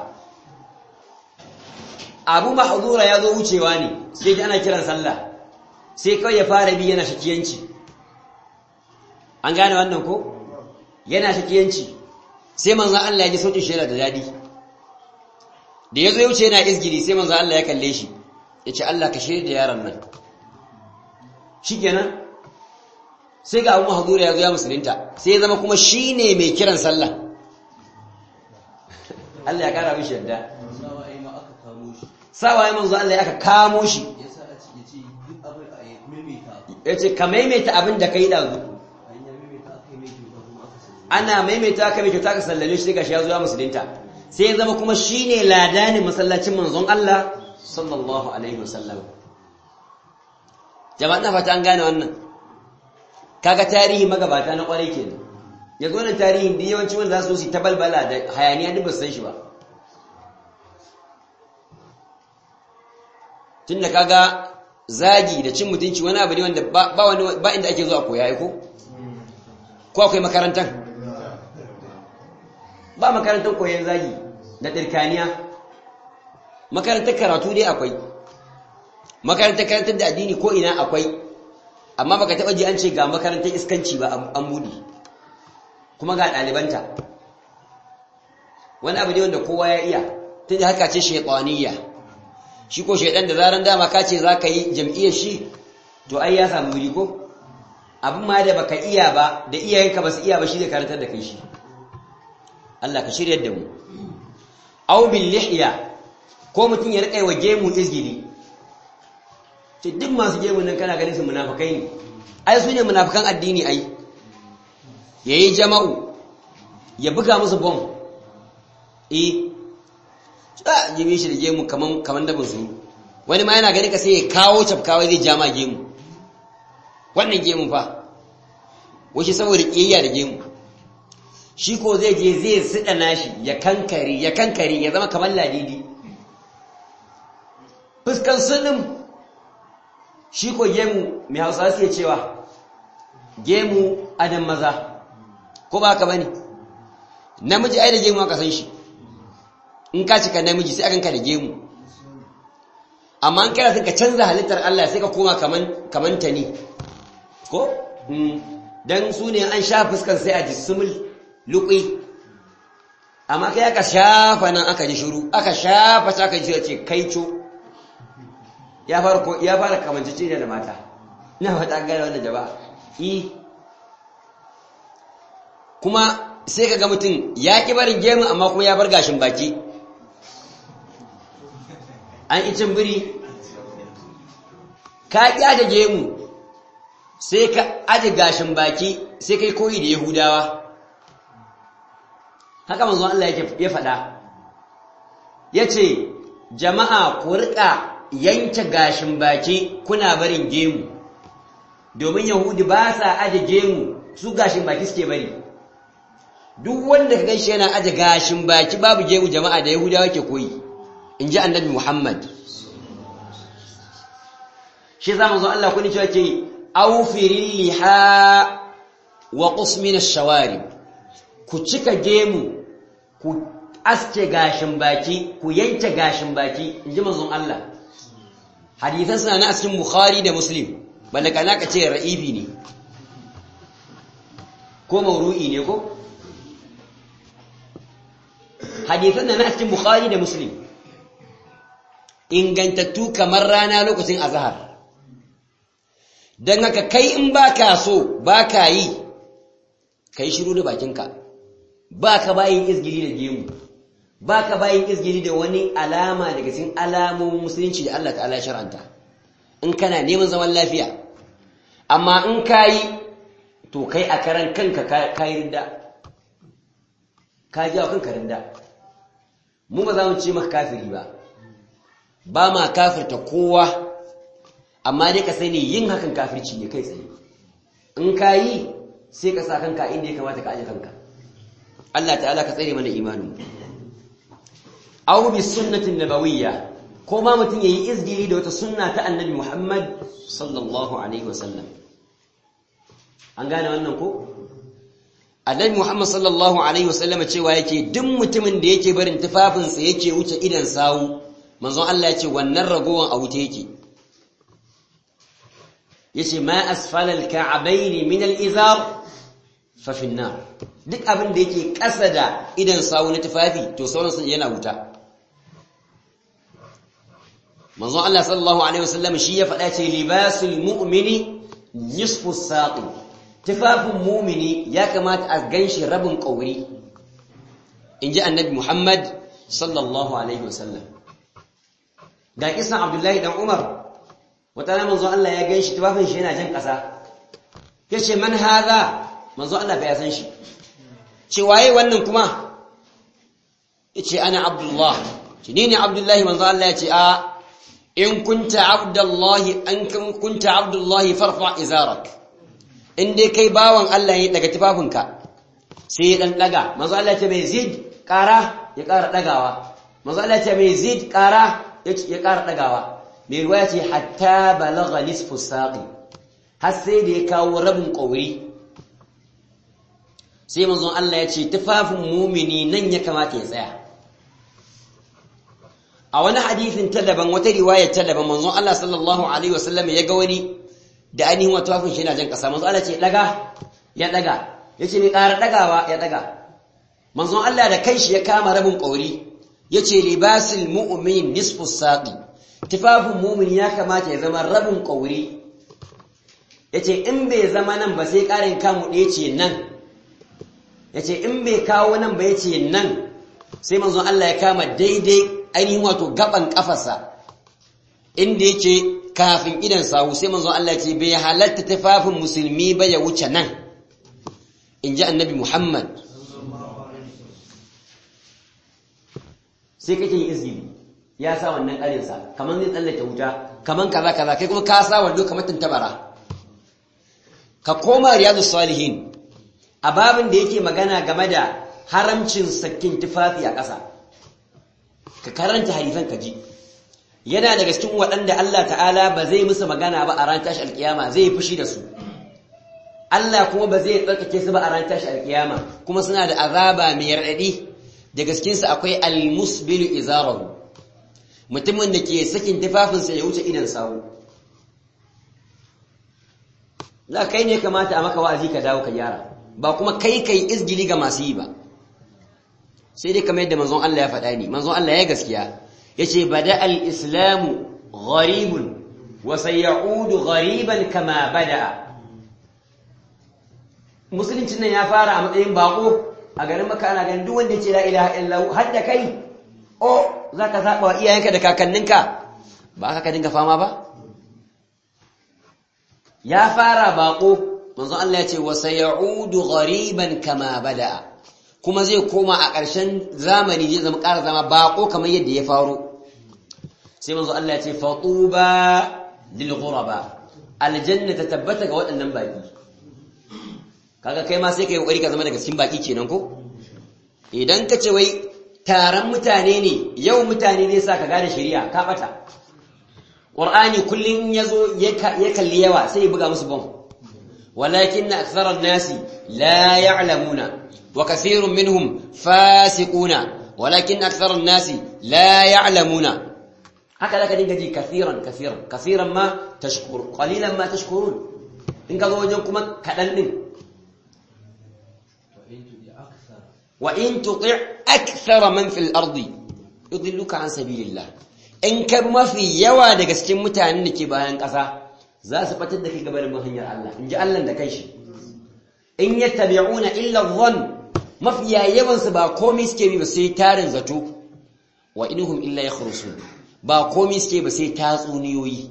Abu Mahdura ya zo wucewa ne sai ana kiran sallah sai kawai ya fara bi yana shakiyanci an gane wannan ko yana shakiyanci sai manzon Allah ya ji sautin shi da dadi da yazo ya wuce yana izgiri sai manzon Allah ya kalle shi yace Allah ka shirye da yaron nan shikenan sai ga Abu Mahdura ya zo ya musulunta sai ya zama kuma shine mai kiran sallah Allah ya kara mishi yadda sawaye manzo Allah ya aka kamo shi yace ka maimaita abin da kai dazu ana maimaita ka mai kyauta ka sallame shi gashi ya zo ya musulunta sai ya zama kuma shine ladanin masallacin manzon Allah sallallahu alaihi wasallam jama'a na fata an gane wannan kaga tarihi magabata na kwarai kenan yanzu wannan tarihin da yawanci wanda za su yi ta balbala da hayaniya duk ba san shi ba tunda kaga zagi da cin mutunci wani abu ne wanda ba wani ba inda ake zuwa koya ko ko akwai makarantar ba makarantar koyon zagi da ɗirkaniya makarantar karatu dai akwai makarantar karantar da addini ko ina akwai amma baka taɓa ji an ce ga makarantar iskanci ba an buɗe kuma ga ɗalibanta wani abu ne wanda kowa ya iya tun da haka ce shaiƙwaniya shi ko shaiɗan da zaran dama ka ce za ka yi jam'iyyar shi to ai ya samu wuri ko abin ma da baka iya ba da iyayenka ba su iya ba shi zai karantar da kai shi Allah ka shirya da mu aw bil lihya ko mutun ya rika wa gemu izgili to duk masu gemu nan kana ganin su munafikai ne ai su ne munafikan addini ai yayi jama'u ya buga musu bom eh a jibi shi da gemu kaman kaman dabin su wani ma yana gani ka sai ya kawo cafkawai zai jama gemu wannan gemu fa wace saboda kiyayya da gemu shi ko zai je zai siɗa nashi ya kankare ya kankare ya zama kamar ladidi fuskan sulim shi ko gemu mai hausa suke cewa gemu adam maza ko ba ka bane namiji ai da gemu aka san shi in ka cika namiji sai akan ka da gemu amma an kira ka canza halittar Allah sai ka koma kaman kaman tani ko dan su ne an sha fuskan sai a jisumul luƙi amma kai aka shafa nan aka ji shiru aka shafa ta aka ji ce kai co ya fara ya fara kamancece da mata ina fata gane wannan jama'a i kuma sai ka ga mutum ya ƙi barin gemu amma kuma ya bar gashin baki an icin biri ka ƙi aje gemu sai ka aje gashin baki sai kai koyi da yahudawa haka manzon Allah ya faɗa ya ce jama'a ku riƙa yanke gashin baki kuna barin gemu domin yahudi ba sa aje gemu su gashin baki suke bari duk wanda ka ganshi yana aje gashin baki babu gemu jama'a da yahudawa ke koyi in ji annabi muhammad shi za manzon Allah kuni cewa ke aufirin liha wa qusmin ash-shawarib ku cika gemu ku aske gashin baki ku yanke gashin baki inji manzon Allah hadisan suna na cikin bukhari da muslim balle kana ka ce ra'ibi ne ko mauru'i ne ko hadisan na cikin bukhari da muslim ingantattu kamar rana lokacin azhar dan haka kai in baka so baka yi kai shiru da bakinka ba ka bayin izgili da gemu ba ka bayin izgili da wani alama daga cikin alamomin musulunci da Allah ta'ala shar'anta in kana neman zaman lafiya amma in ka yi to kai a karan kanka ka yi rinda ka ji a kanka rinda mu ba za mu ce maka kafiri ba ba ma kafirta kowa amma dai ka sani yin hakan kafirci ne kai tsaye in ka yi sai ka sa kanka inda ya kamata ka aje kanka Allah ta'ala ka tsare mana imanin aw bi sunnatin nabawiyya ko ma mutun yayi izgiri da wata sunna ta annabi Muhammad sallallahu alaihi wasallam an gane wannan ko annabi Muhammad sallallahu alaihi wasallam cewa yake duk mutumin da yake barin tufafinsa yake wuce idan sawu manzon Allah ya ce wannan ragowan a wuce yake yace ma asfala al-ka'bayn min al-izar fa fi an-nar duk abin da yake ƙasa da idan sawu na tufafi to sauran sun yana wuta manzon Allah sallallahu alaihi wasallam shi ya faɗa ce libasul mu'mini nisfu saqi tufafin mu'mini ya kamata a ganshi rabin ƙauri inji annabi Muhammad sallallahu alaihi wasallam ga kisan Abdullahi dan Umar wata na manzon Allah ya ganshi tufafin shi yana jan ƙasa yace man hadha manzon Allah bai san shi ce waye wannan kuma yace ana Abdullah ce ni ne Abdullahi manzon Allah ya ce a in kunta abdullahi an kunta abdullahi farfa izarak in dai kai bawan Allah ne daga tufafinka sai ya dan daga manzo Allah ce mai zid kara ya kara dagawa manzo Allah ce mai zid kara ya kara dagawa mai riwaya ce hatta balagha nisfu saqi har sai da ya kawo rabin ƙauri sai manzon Allah ya ce tufafin mumini nan ya kamata ya tsaya a wani hadithin ta daban wata riwayar ta daban manzon Allah sallallahu alaihi wasallam ya ga wani da ainihin wata tufafin shi yana jan kasa manzon Allah ce daga ya daga yace ne ƙara dagawa ya daga manzon Allah da kanshi ya kama rabin ƙauri yace libasul mu'min nisfu saqi tufafin mumin ya kamata ya zama rabin ƙauri yace in bai zama nan ba sai ƙarin kamu ɗaya ce nan yace in bai kawo nan ba yace nan sai manzon Allah ya kama daidai ainihin wato gaban kafarsa inda yake kafin idan sawu sai manzon Allah ya ce bai halatta tufafin musulmi ba ya wuce nan in ji annabi Muhammad sai kake yin izini ya sa wannan ƙarinsa kamar zai tsallake wuta kamar kaza kaza kai kuma ka sa wando kamar tantabara ka koma riyadu salihin a babin da yake magana game da haramcin sakin tufafi a ƙasa ka karanta hadisan ka ji yana daga cikin waɗanda Allah ta'ala ba zai musu magana ba a ran tashi alkiyama zai fushi da su Allah kuma ba zai tsarkake su ba a ran tashi alkiyama kuma suna da azaba mai raɗaɗi da gaskinsa akwai almusbilu izarahu mutumin da ke sakin tufafinsa ya wuce idan sawu za kai ne kamata a maka wa'azi ka dawo ka gyara ba kuma kai kai izgili ga masu yi ba sai dai kamar yadda manzon Allah ya faɗa ni manzon Allah ya gaskiya yace bada al-islamu gharibun wa sayaudu ghariban kama bada'a musulunci nan ya fara a matsayin bako a garin maka ana ganin duk wanda ya ce la ilaha illallah har da kai o zaka saba wa iyayenka da kakanninka ba haka ka dinga fama ba ya fara bako manzon Allah ya ce wa sayaudu ghariban kama bada'a kuma zai koma a ƙarshen zamani zai zama ƙara zama bako kamar yadda ya faro sai manzon Allah ya ce fatuba lil ghuraba aljanna ta tabbata ga waɗannan baki kaga kai ma sai kai kokari ka zama daga cikin baki kenan ko idan ka ce wai taron mutane ne yau mutane ne sa ka gane shari'a ka bata qur'ani kullun yazo ya kalli yawa sai ya buga musu bom walakin aktharan nasi la ya'lamuna wa kathirun minhum fasiquna walakin aktharan nasi la ya'lamuna haka zaka dinga ji kathiran kathiran kathiran ma tashkur qalilan ma tashkurun in ka zo wajen kuma kadan din وإن تطع أكثر من في الأرض يضلك عن سبيل الله إن كما في يوا daga cikin mutanen da ke bayan ƙasa za su fatar da kai gaban hanyar Allah in ji Allah da kanshi in yattabi'una illa dhann mafiya yawan su ba komai suke bi ba sai tarin zato wa inhum illa yakhrusun ba komai suke ba sai tatsuniyoyi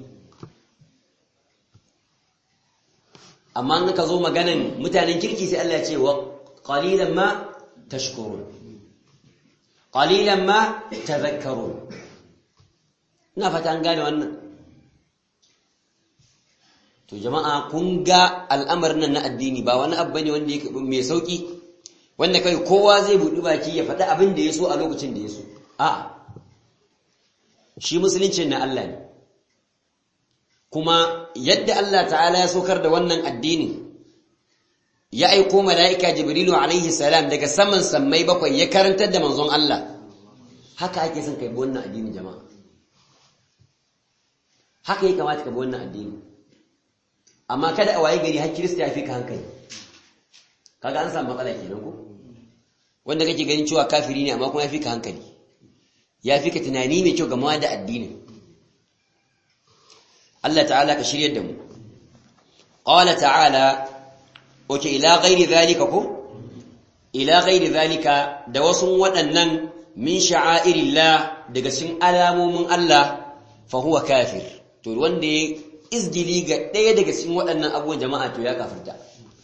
amma in ka zo maganan mutanen kirki sai Allah ya ce wa qalilan ma تشكرون قليلا ما تذكرون ina fata an gane wannan to jama'a kun ga al'amarin nan na addini ba wani abu bane wanda yake mai sauki wanda kai kowa zai buɗi baki ya faɗi abin da ya so a lokacin da ya so a shi musuluncin na Allah ne kuma yadda Allah ta'ala ya saukar da wannan addini ya aiko mala'ika Jibrilu alaihi salam daga saman sammai bakwai ya karantar da manzon Allah haka ake son kai wannan addini jama'a haka ya kamata ka bi wannan addini amma kada a waye gari har Kirista ya fi ka hankali kaga an samu matsala kenan ko wanda kake ganin cewa kafiri ne amma kuma ya fi ka hankali ya fi ka tunani mai kyau game da addini Allah ta'ala ka shiryar da mu qala ta'ala oke ila gairi zalika ko ila gairi zalika da wasu waɗannan min sha'airillah daga cikin alamomin Allah fa huwa kafir to wanda ya izgili ga ɗaya daga cikin waɗannan abubuwan jama'a to ya kafirta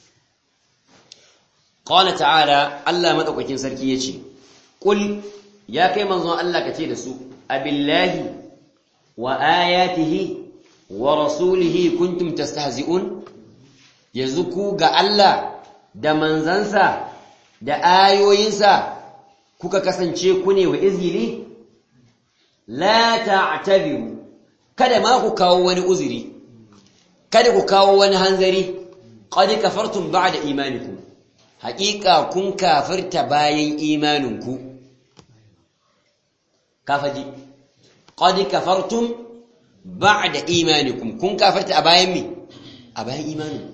qala ta'ala Allah madaukakin sarki yace qul ya kai manzon Allah kace da su abillahi wa ayatihi wa rasulihi kuntum tastahzi'un yanzu ku ga Allah da manzansa da ayoyinsa kuka kasance ku ne wa izgili la ta'tabiru kada ma ku kawo wani uzuri kada ku kawo wani hanzari qad kafartum ba'da imanikum haqiqa kun kafirta bayan imaninku kafaji qad kafartum ba'da imanikum kun kafirta a bayan me a bayan imaninku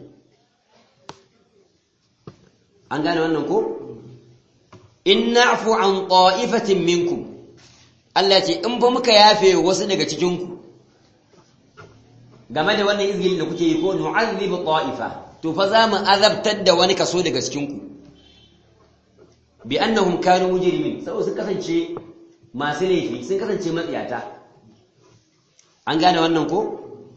an gane wannan ko in na'fu an ta'ifatin minkum Allah ce in ba muka yafe wasu daga cikin ku game da wannan izgilin da kuke yi ko nu'azzibu ta'ifa to fa za mu azabtar da wani kaso daga cikin ku bi annahum kanu mujrimin saboda sun kasance masu laifi sun kasance matsiyata an gane wannan ko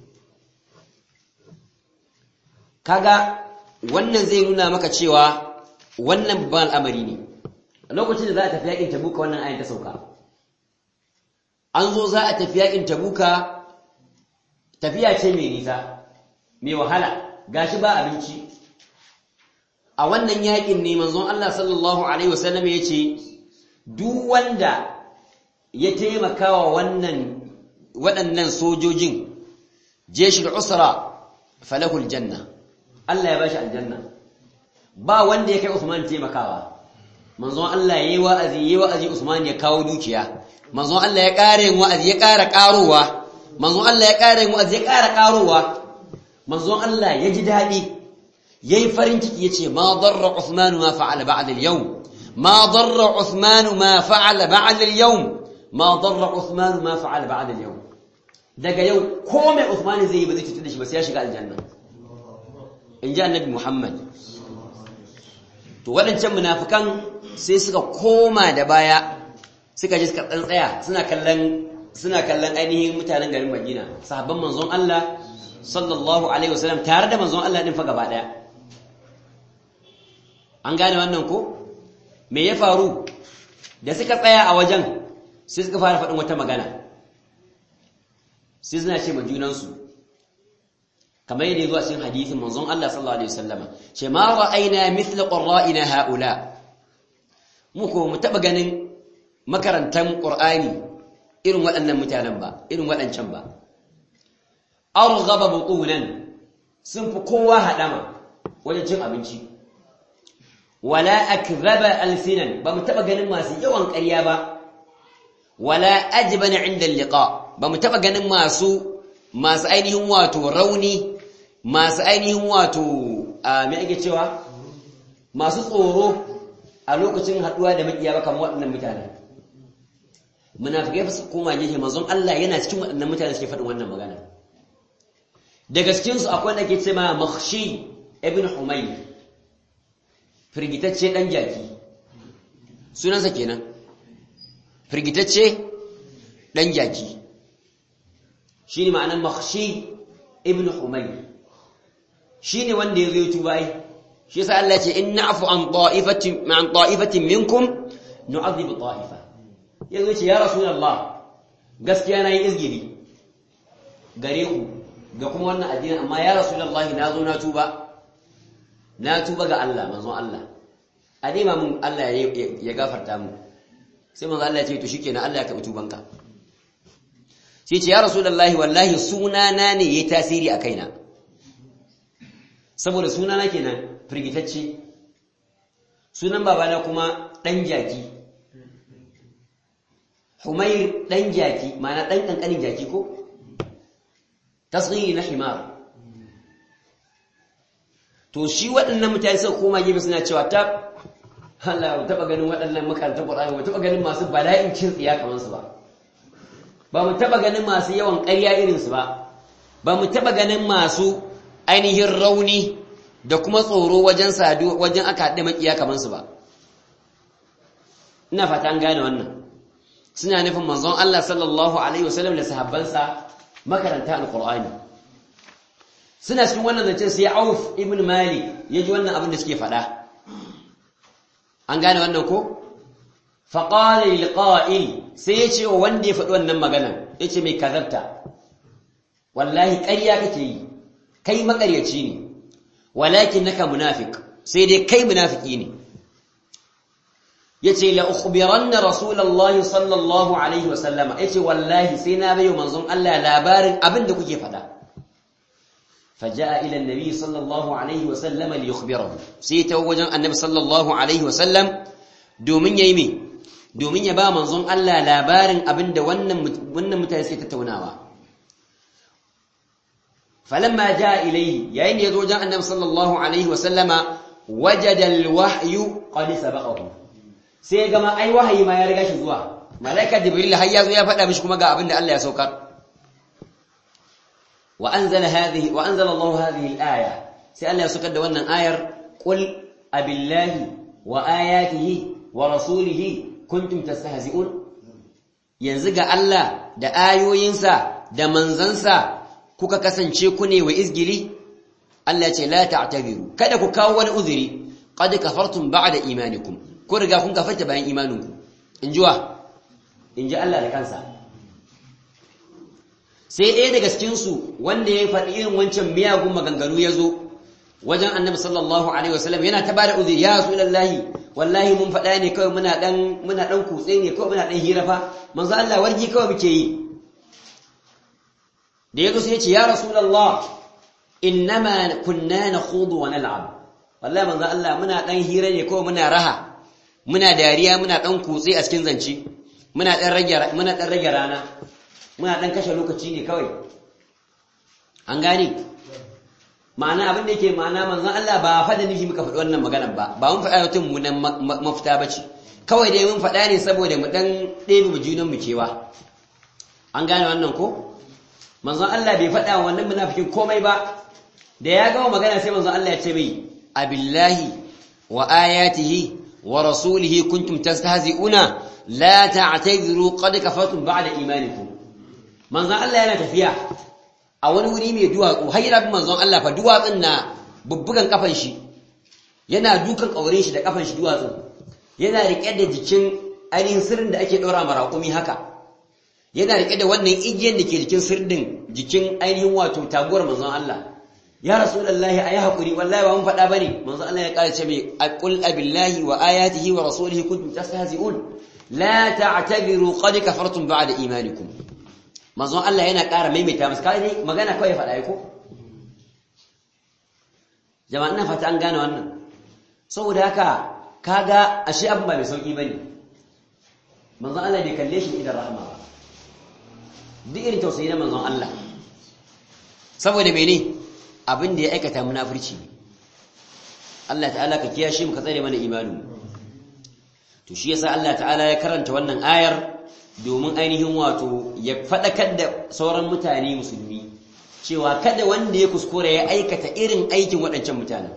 kaga wannan zai nuna maka cewa wannan babban al'amari ne a lokacin da za a tafi yakin tabuka wannan ayin ta sauka an zo za a tafi yakin tabuka tafiya ce mai nisa mai wahala gashi ba abinci a wannan yakin ne manzon Allah sallallahu alaihi wasallam ya ce duk wanda ya taimaka wa wannan waɗannan sojojin jeshul usra falahul janna Allah ya bashi aljanna ba wanda ya kai Usman taimakawa manzon Allah yayi wa'azi yayi wa'azi Usman ya kawo dukiya manzon Allah ya ƙara yin wa'azi ya ƙara ƙarowa manzon Allah ya ƙara yin wa'azi ya ƙara ƙarowa manzon Allah ya ji daɗi yayi farin ciki yace ma darra Uthman ma fa'ala ba'da al-yawm ma darra Uthman ma fa'ala ba'da al-yawm ma darra Uthman ma fa'ala ba'da al-yawm daga yau komai Uthman zai yi ba zai cutar da shi ba sai ya shiga aljanna in ji annabi Muhammad to waɗancan munafikan sai suka koma da baya suka ji suka tsantsaya suna kallon suna kallon ainihin mutanen garin Madina sahabban manzon Allah sallallahu alaihi wasallam tare da manzon Allah din fa gaba daya an gane wannan ko me ya faru da suka tsaya a wajen sai suka fara faɗin wata magana sai suna ce ma junansu kamar yadda zuwa cikin hadisin manzon Allah sallallahu alaihi wasallama ce ma ra'ayna mithla qurra'ina haula mu ko mu taba ganin makarantan qur'ani irin waɗannan mutanen ba irin waɗancan ba arghaba butunan sun fi kowa hadama wajen cin abinci wala akdhaba alsinan ba mu taba ganin masu yawan ƙarya ba wala ajbana inda liqa ba mu taba ganin masu masu ainihin wato rauni masu ainihin wato a me ake cewa masu tsoro a lokacin haduwa da makiya ba kamar waɗannan mutane munafikai fa su koma gefe manzon Allah yana cikin waɗannan mutane suke faɗin wannan magana daga cikin su akwai wanda ke cewa Makhshi ibn Humayr firgitacce dan jaki sunansa kenan firgitacce dan jaki shine ma'anar Makhshi ibn Humayr shine wanda yazo ya tuba ai shi yasa Allah ya ce inna afu an ta'ifatin an ta'ifatin minkum nu'adhibu ta'ifa yazo ce ya rasulullah gaskiya nayi izgiri gare ku ga kuma wannan addini amma ya rasulullah na zo na tuba na tuba ga Allah manzon Allah a dai mun Allah ya gafarta mu sai manzon Allah ya ce to shikenan Allah ya karbi tubanka sai ce ya rasulullah wallahi sunana ne yayi tasiri a kaina saboda sunana kenan firgitacce sunan babana kuma dan jaki Humair dan jaki ma'ana dan kankanin jaki ko tasghiri na himar to shi waɗannan mutane suka koma gefe suna cewa ta Allah ba taɓa ganin waɗannan makarantar Qur'ani ba taɓa ganin masu bala'in cin tsiya kamar su ba ba mu taɓa ganin masu yawan ƙarya irin su ba ba mu taɓa ganin masu ainihin rauni da kuma tsoro wajen sadu wajen aka haɗe makiya kamar su ba ina fata an gane wannan suna nufin manzon Allah sallallahu alaihi wasallam da sahabbansa makaranta alqur'ani suna cikin wannan zancen sai Auf ibn Malik ya ji wannan abin da suke faɗa an gane wannan ko faqala lil qa'il sai ya ce wanda ya faɗi wannan maganan yace mai kazarta wallahi ƙarya kake yi kai makaryaci ne walakin naka munafik sai dai kai munafiki ne yace la ukhbiranna rasulullahi sallallahu alaihi wasallama yace wallahi sai na bayo manzon Allah labarin abin da kuke faɗa فجاء إلى النبي صلى الله عليه وسلم ليخبره سيتوجا النبي صلى الله عليه وسلم دومين يمي دومين يبا منظوم الله لابارن أبند ونن متاسي تتوناوا فلما جاء إليه يعني يزوجا النبي صلى الله عليه وسلم وجد الوحي قد سبقه سيجمع أي وحي ما يرغش زوا ملائكة جبريل هيا زوا فدا مش كما ga abinda Allah ya saukar وأنزل هذه وأنزل الله هذه الآية سألنا يسكت دوانا آير قل أبي الله وآياته ورسوله كنتم تستهزئون ينزق الله دا آيو ينسى دا منزنسى كوكا كسنشي كني وإزجلي الله لا تعتذروا كذا كاو أذري قد كفرتم بعد إيمانكم كورغا كون كفرت بين إيمانكم إنجوا إن جاء الله لكنسى sai ɗaya daga cikinsu wanda ya faɗi irin wancan miyagun maganganu ya zo wajen annabi sallallahu alaihi wasallam yana ta bada uzuri ya rasu lallahi wallahi mun faɗa ne kawai muna ɗan muna ɗan kutse ne kawai muna ɗan hira fa manzo Allah wargi kawai muke yi da ya zo sai ya ce ya rasulullah innama kunna nakhudu wa nal'ab wallahi manzo Allah muna ɗan hira ne kawai muna raha muna dariya muna ɗan kutse a cikin zance muna ɗan rage muna ɗan rage rana muna ɗan kashe lokaci ne kawai an gane ma'ana abin da yake ma'ana manzon Allah ba fa da nufi muka faɗi wannan maganar ba ba mun faɗa mutum mu nan mafita bace kawai dai mun faɗa ne saboda mu dan ɗebe mu junan mu kewa an gane wannan ko manzon Allah bai faɗa wannan munafikin komai ba da ya gama magana sai manzon Allah ya ce mai abillahi wa ayatihi wa rasulihi kuntum tastahzi'una la ta'tadiru qad kafartum ba'da imanikum manzon Allah yana tafiya a wani wuri mai duwatsu har yana bin manzon Allah fa duwatsun na bubbugan kafan shi yana dukan kaurin shi da kafan shi duwatsun yana rike da jikin ainihin sirrin da ake daura maraƙumi haka yana rike da wannan igiyan da ke jikin sirrin jikin ainihin wato taguwar manzon Allah ya rasulullahi ayi hakuri wallahi ba mun faɗa bane manzon Allah ya ƙara ce mai aqul abillahi wa ayatihi wa rasulihi kuntum tastahzi'un la ta'tadiru qad kafartum ba'da imanikum manzon Allah yana ƙara maimaita musu kai ne magana kawai faɗa ko jama'a ina fata an gane wannan saboda haka kaga ashe abin ba mai sauki bane manzon Allah bai kalle shi idan rahama ba duk irin tausayi na manzon Allah saboda mene abin da ya aikata munafurci ne Allah ta'ala ka kiyashe mu ka tsare mana imanin to shi yasa Allah ta'ala ya karanta wannan ayar domin ainihin wato ya faɗakar da sauran mutane musulmi cewa kada wanda ya kuskure ya aikata irin aikin waɗancan mutanen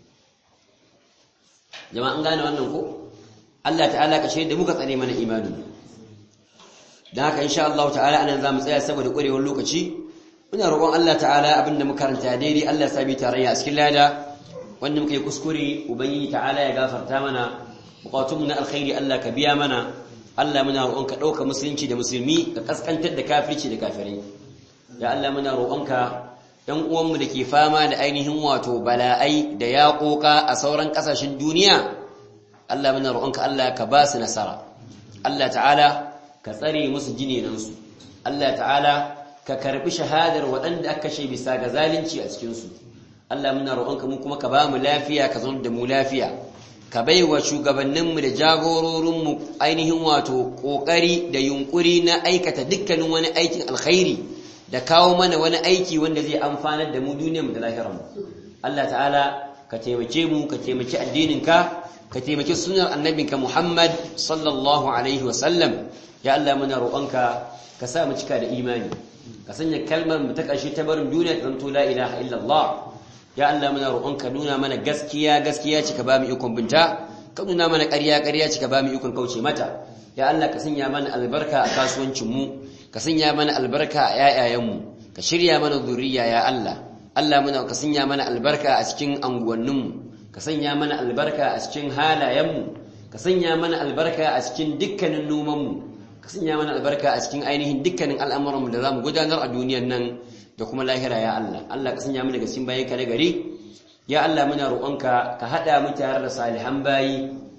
jama'an gane wannan ko Allah ta'ala ka shaida muka tsare mana imani dan haka insha Allah ta'ala anan zamu tsaya saboda ƙwarewar lokaci muna roƙon Allah ta'ala abinda muka karanta daidai Allah ya sabi tarayya a cikin lada wanda muka yi kuskure ubangiji ta'ala ya gafarta mana buƙatunmu na alkhairi Allah ka biya mana Allah muna roƙonka ɗauka musulunci da musulmi ka kaskantar da kafirci da kafirai ya Allah muna roƙonka ɗan uwanmu da ke fama da ainihin wato bala'ai da yaƙoƙa a sauran ƙasashen duniya Allah muna roƙonka Allah ka ba su nasara Allah ta'ala ka tsare musu jinenansu Allah ta'ala ka karɓi shahadar waɗanda aka kashe bisa ga zalunci a cikinsu Allah muna roƙonka mu kuma ka ba mu lafiya ka zama da mu lafiya ka bai wa shugabanninmu da jagororinmu ainihin wato ƙoƙari da yunƙuri na aikata dukkanin wani aikin alkhairi da kawo mana wani aiki wanda zai amfanar da mu duniyarmu da lahirarmu Allah ta'ala ka taimake mu ka taimaki addininka ka taimaki sunar annabinka Muhammad sallallahu alaihi wa sallam ya Allah muna roƙonka ka sa mu cika da imani ka sanya kalmar mu ta ƙarshe ta barin duniya ta zanto la ilaha illallah ya Allah muna roƙonka nuna mana gaskiya gaskiya ce ka ba mu ikon binta ka nuna mana ƙarya ƙarya ce ka ba mu ikon kauce mata ya Allah ka sanya mana albarka a kasuwancin mu ka sanya mana albarka a yayayen mu ka shirya mana zuriya ya Allah Allah muna ka sanya mana albarka a cikin anguwannin mu ka sanya mana albarka a cikin halayen mu ka sanya mana albarka a cikin dukkanin noman mu ka sanya mana albarka a cikin ainihin dukkanin al'amuran mu da zamu gudanar a duniyar nan da kuma lahira ya Allah Allah ka sanya mu daga cikin bayanka na gari ya Allah muna roƙonka ka hada mu tare da salihan bayi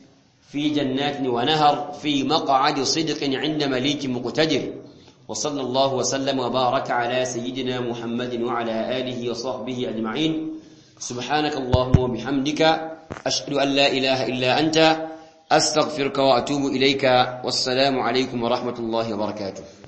في جنات ونهر في مقعد صدق عند مليك مقتدر وصلى الله وسلم وبارك على سيدنا محمد وعلى آله وصحبه أجمعين سبحانك اللهم وبحمدك أشهد أن لا إله إلا أنت أستغفرك وأتوب إليك والسلام عليكم ورحمة الله وبركاته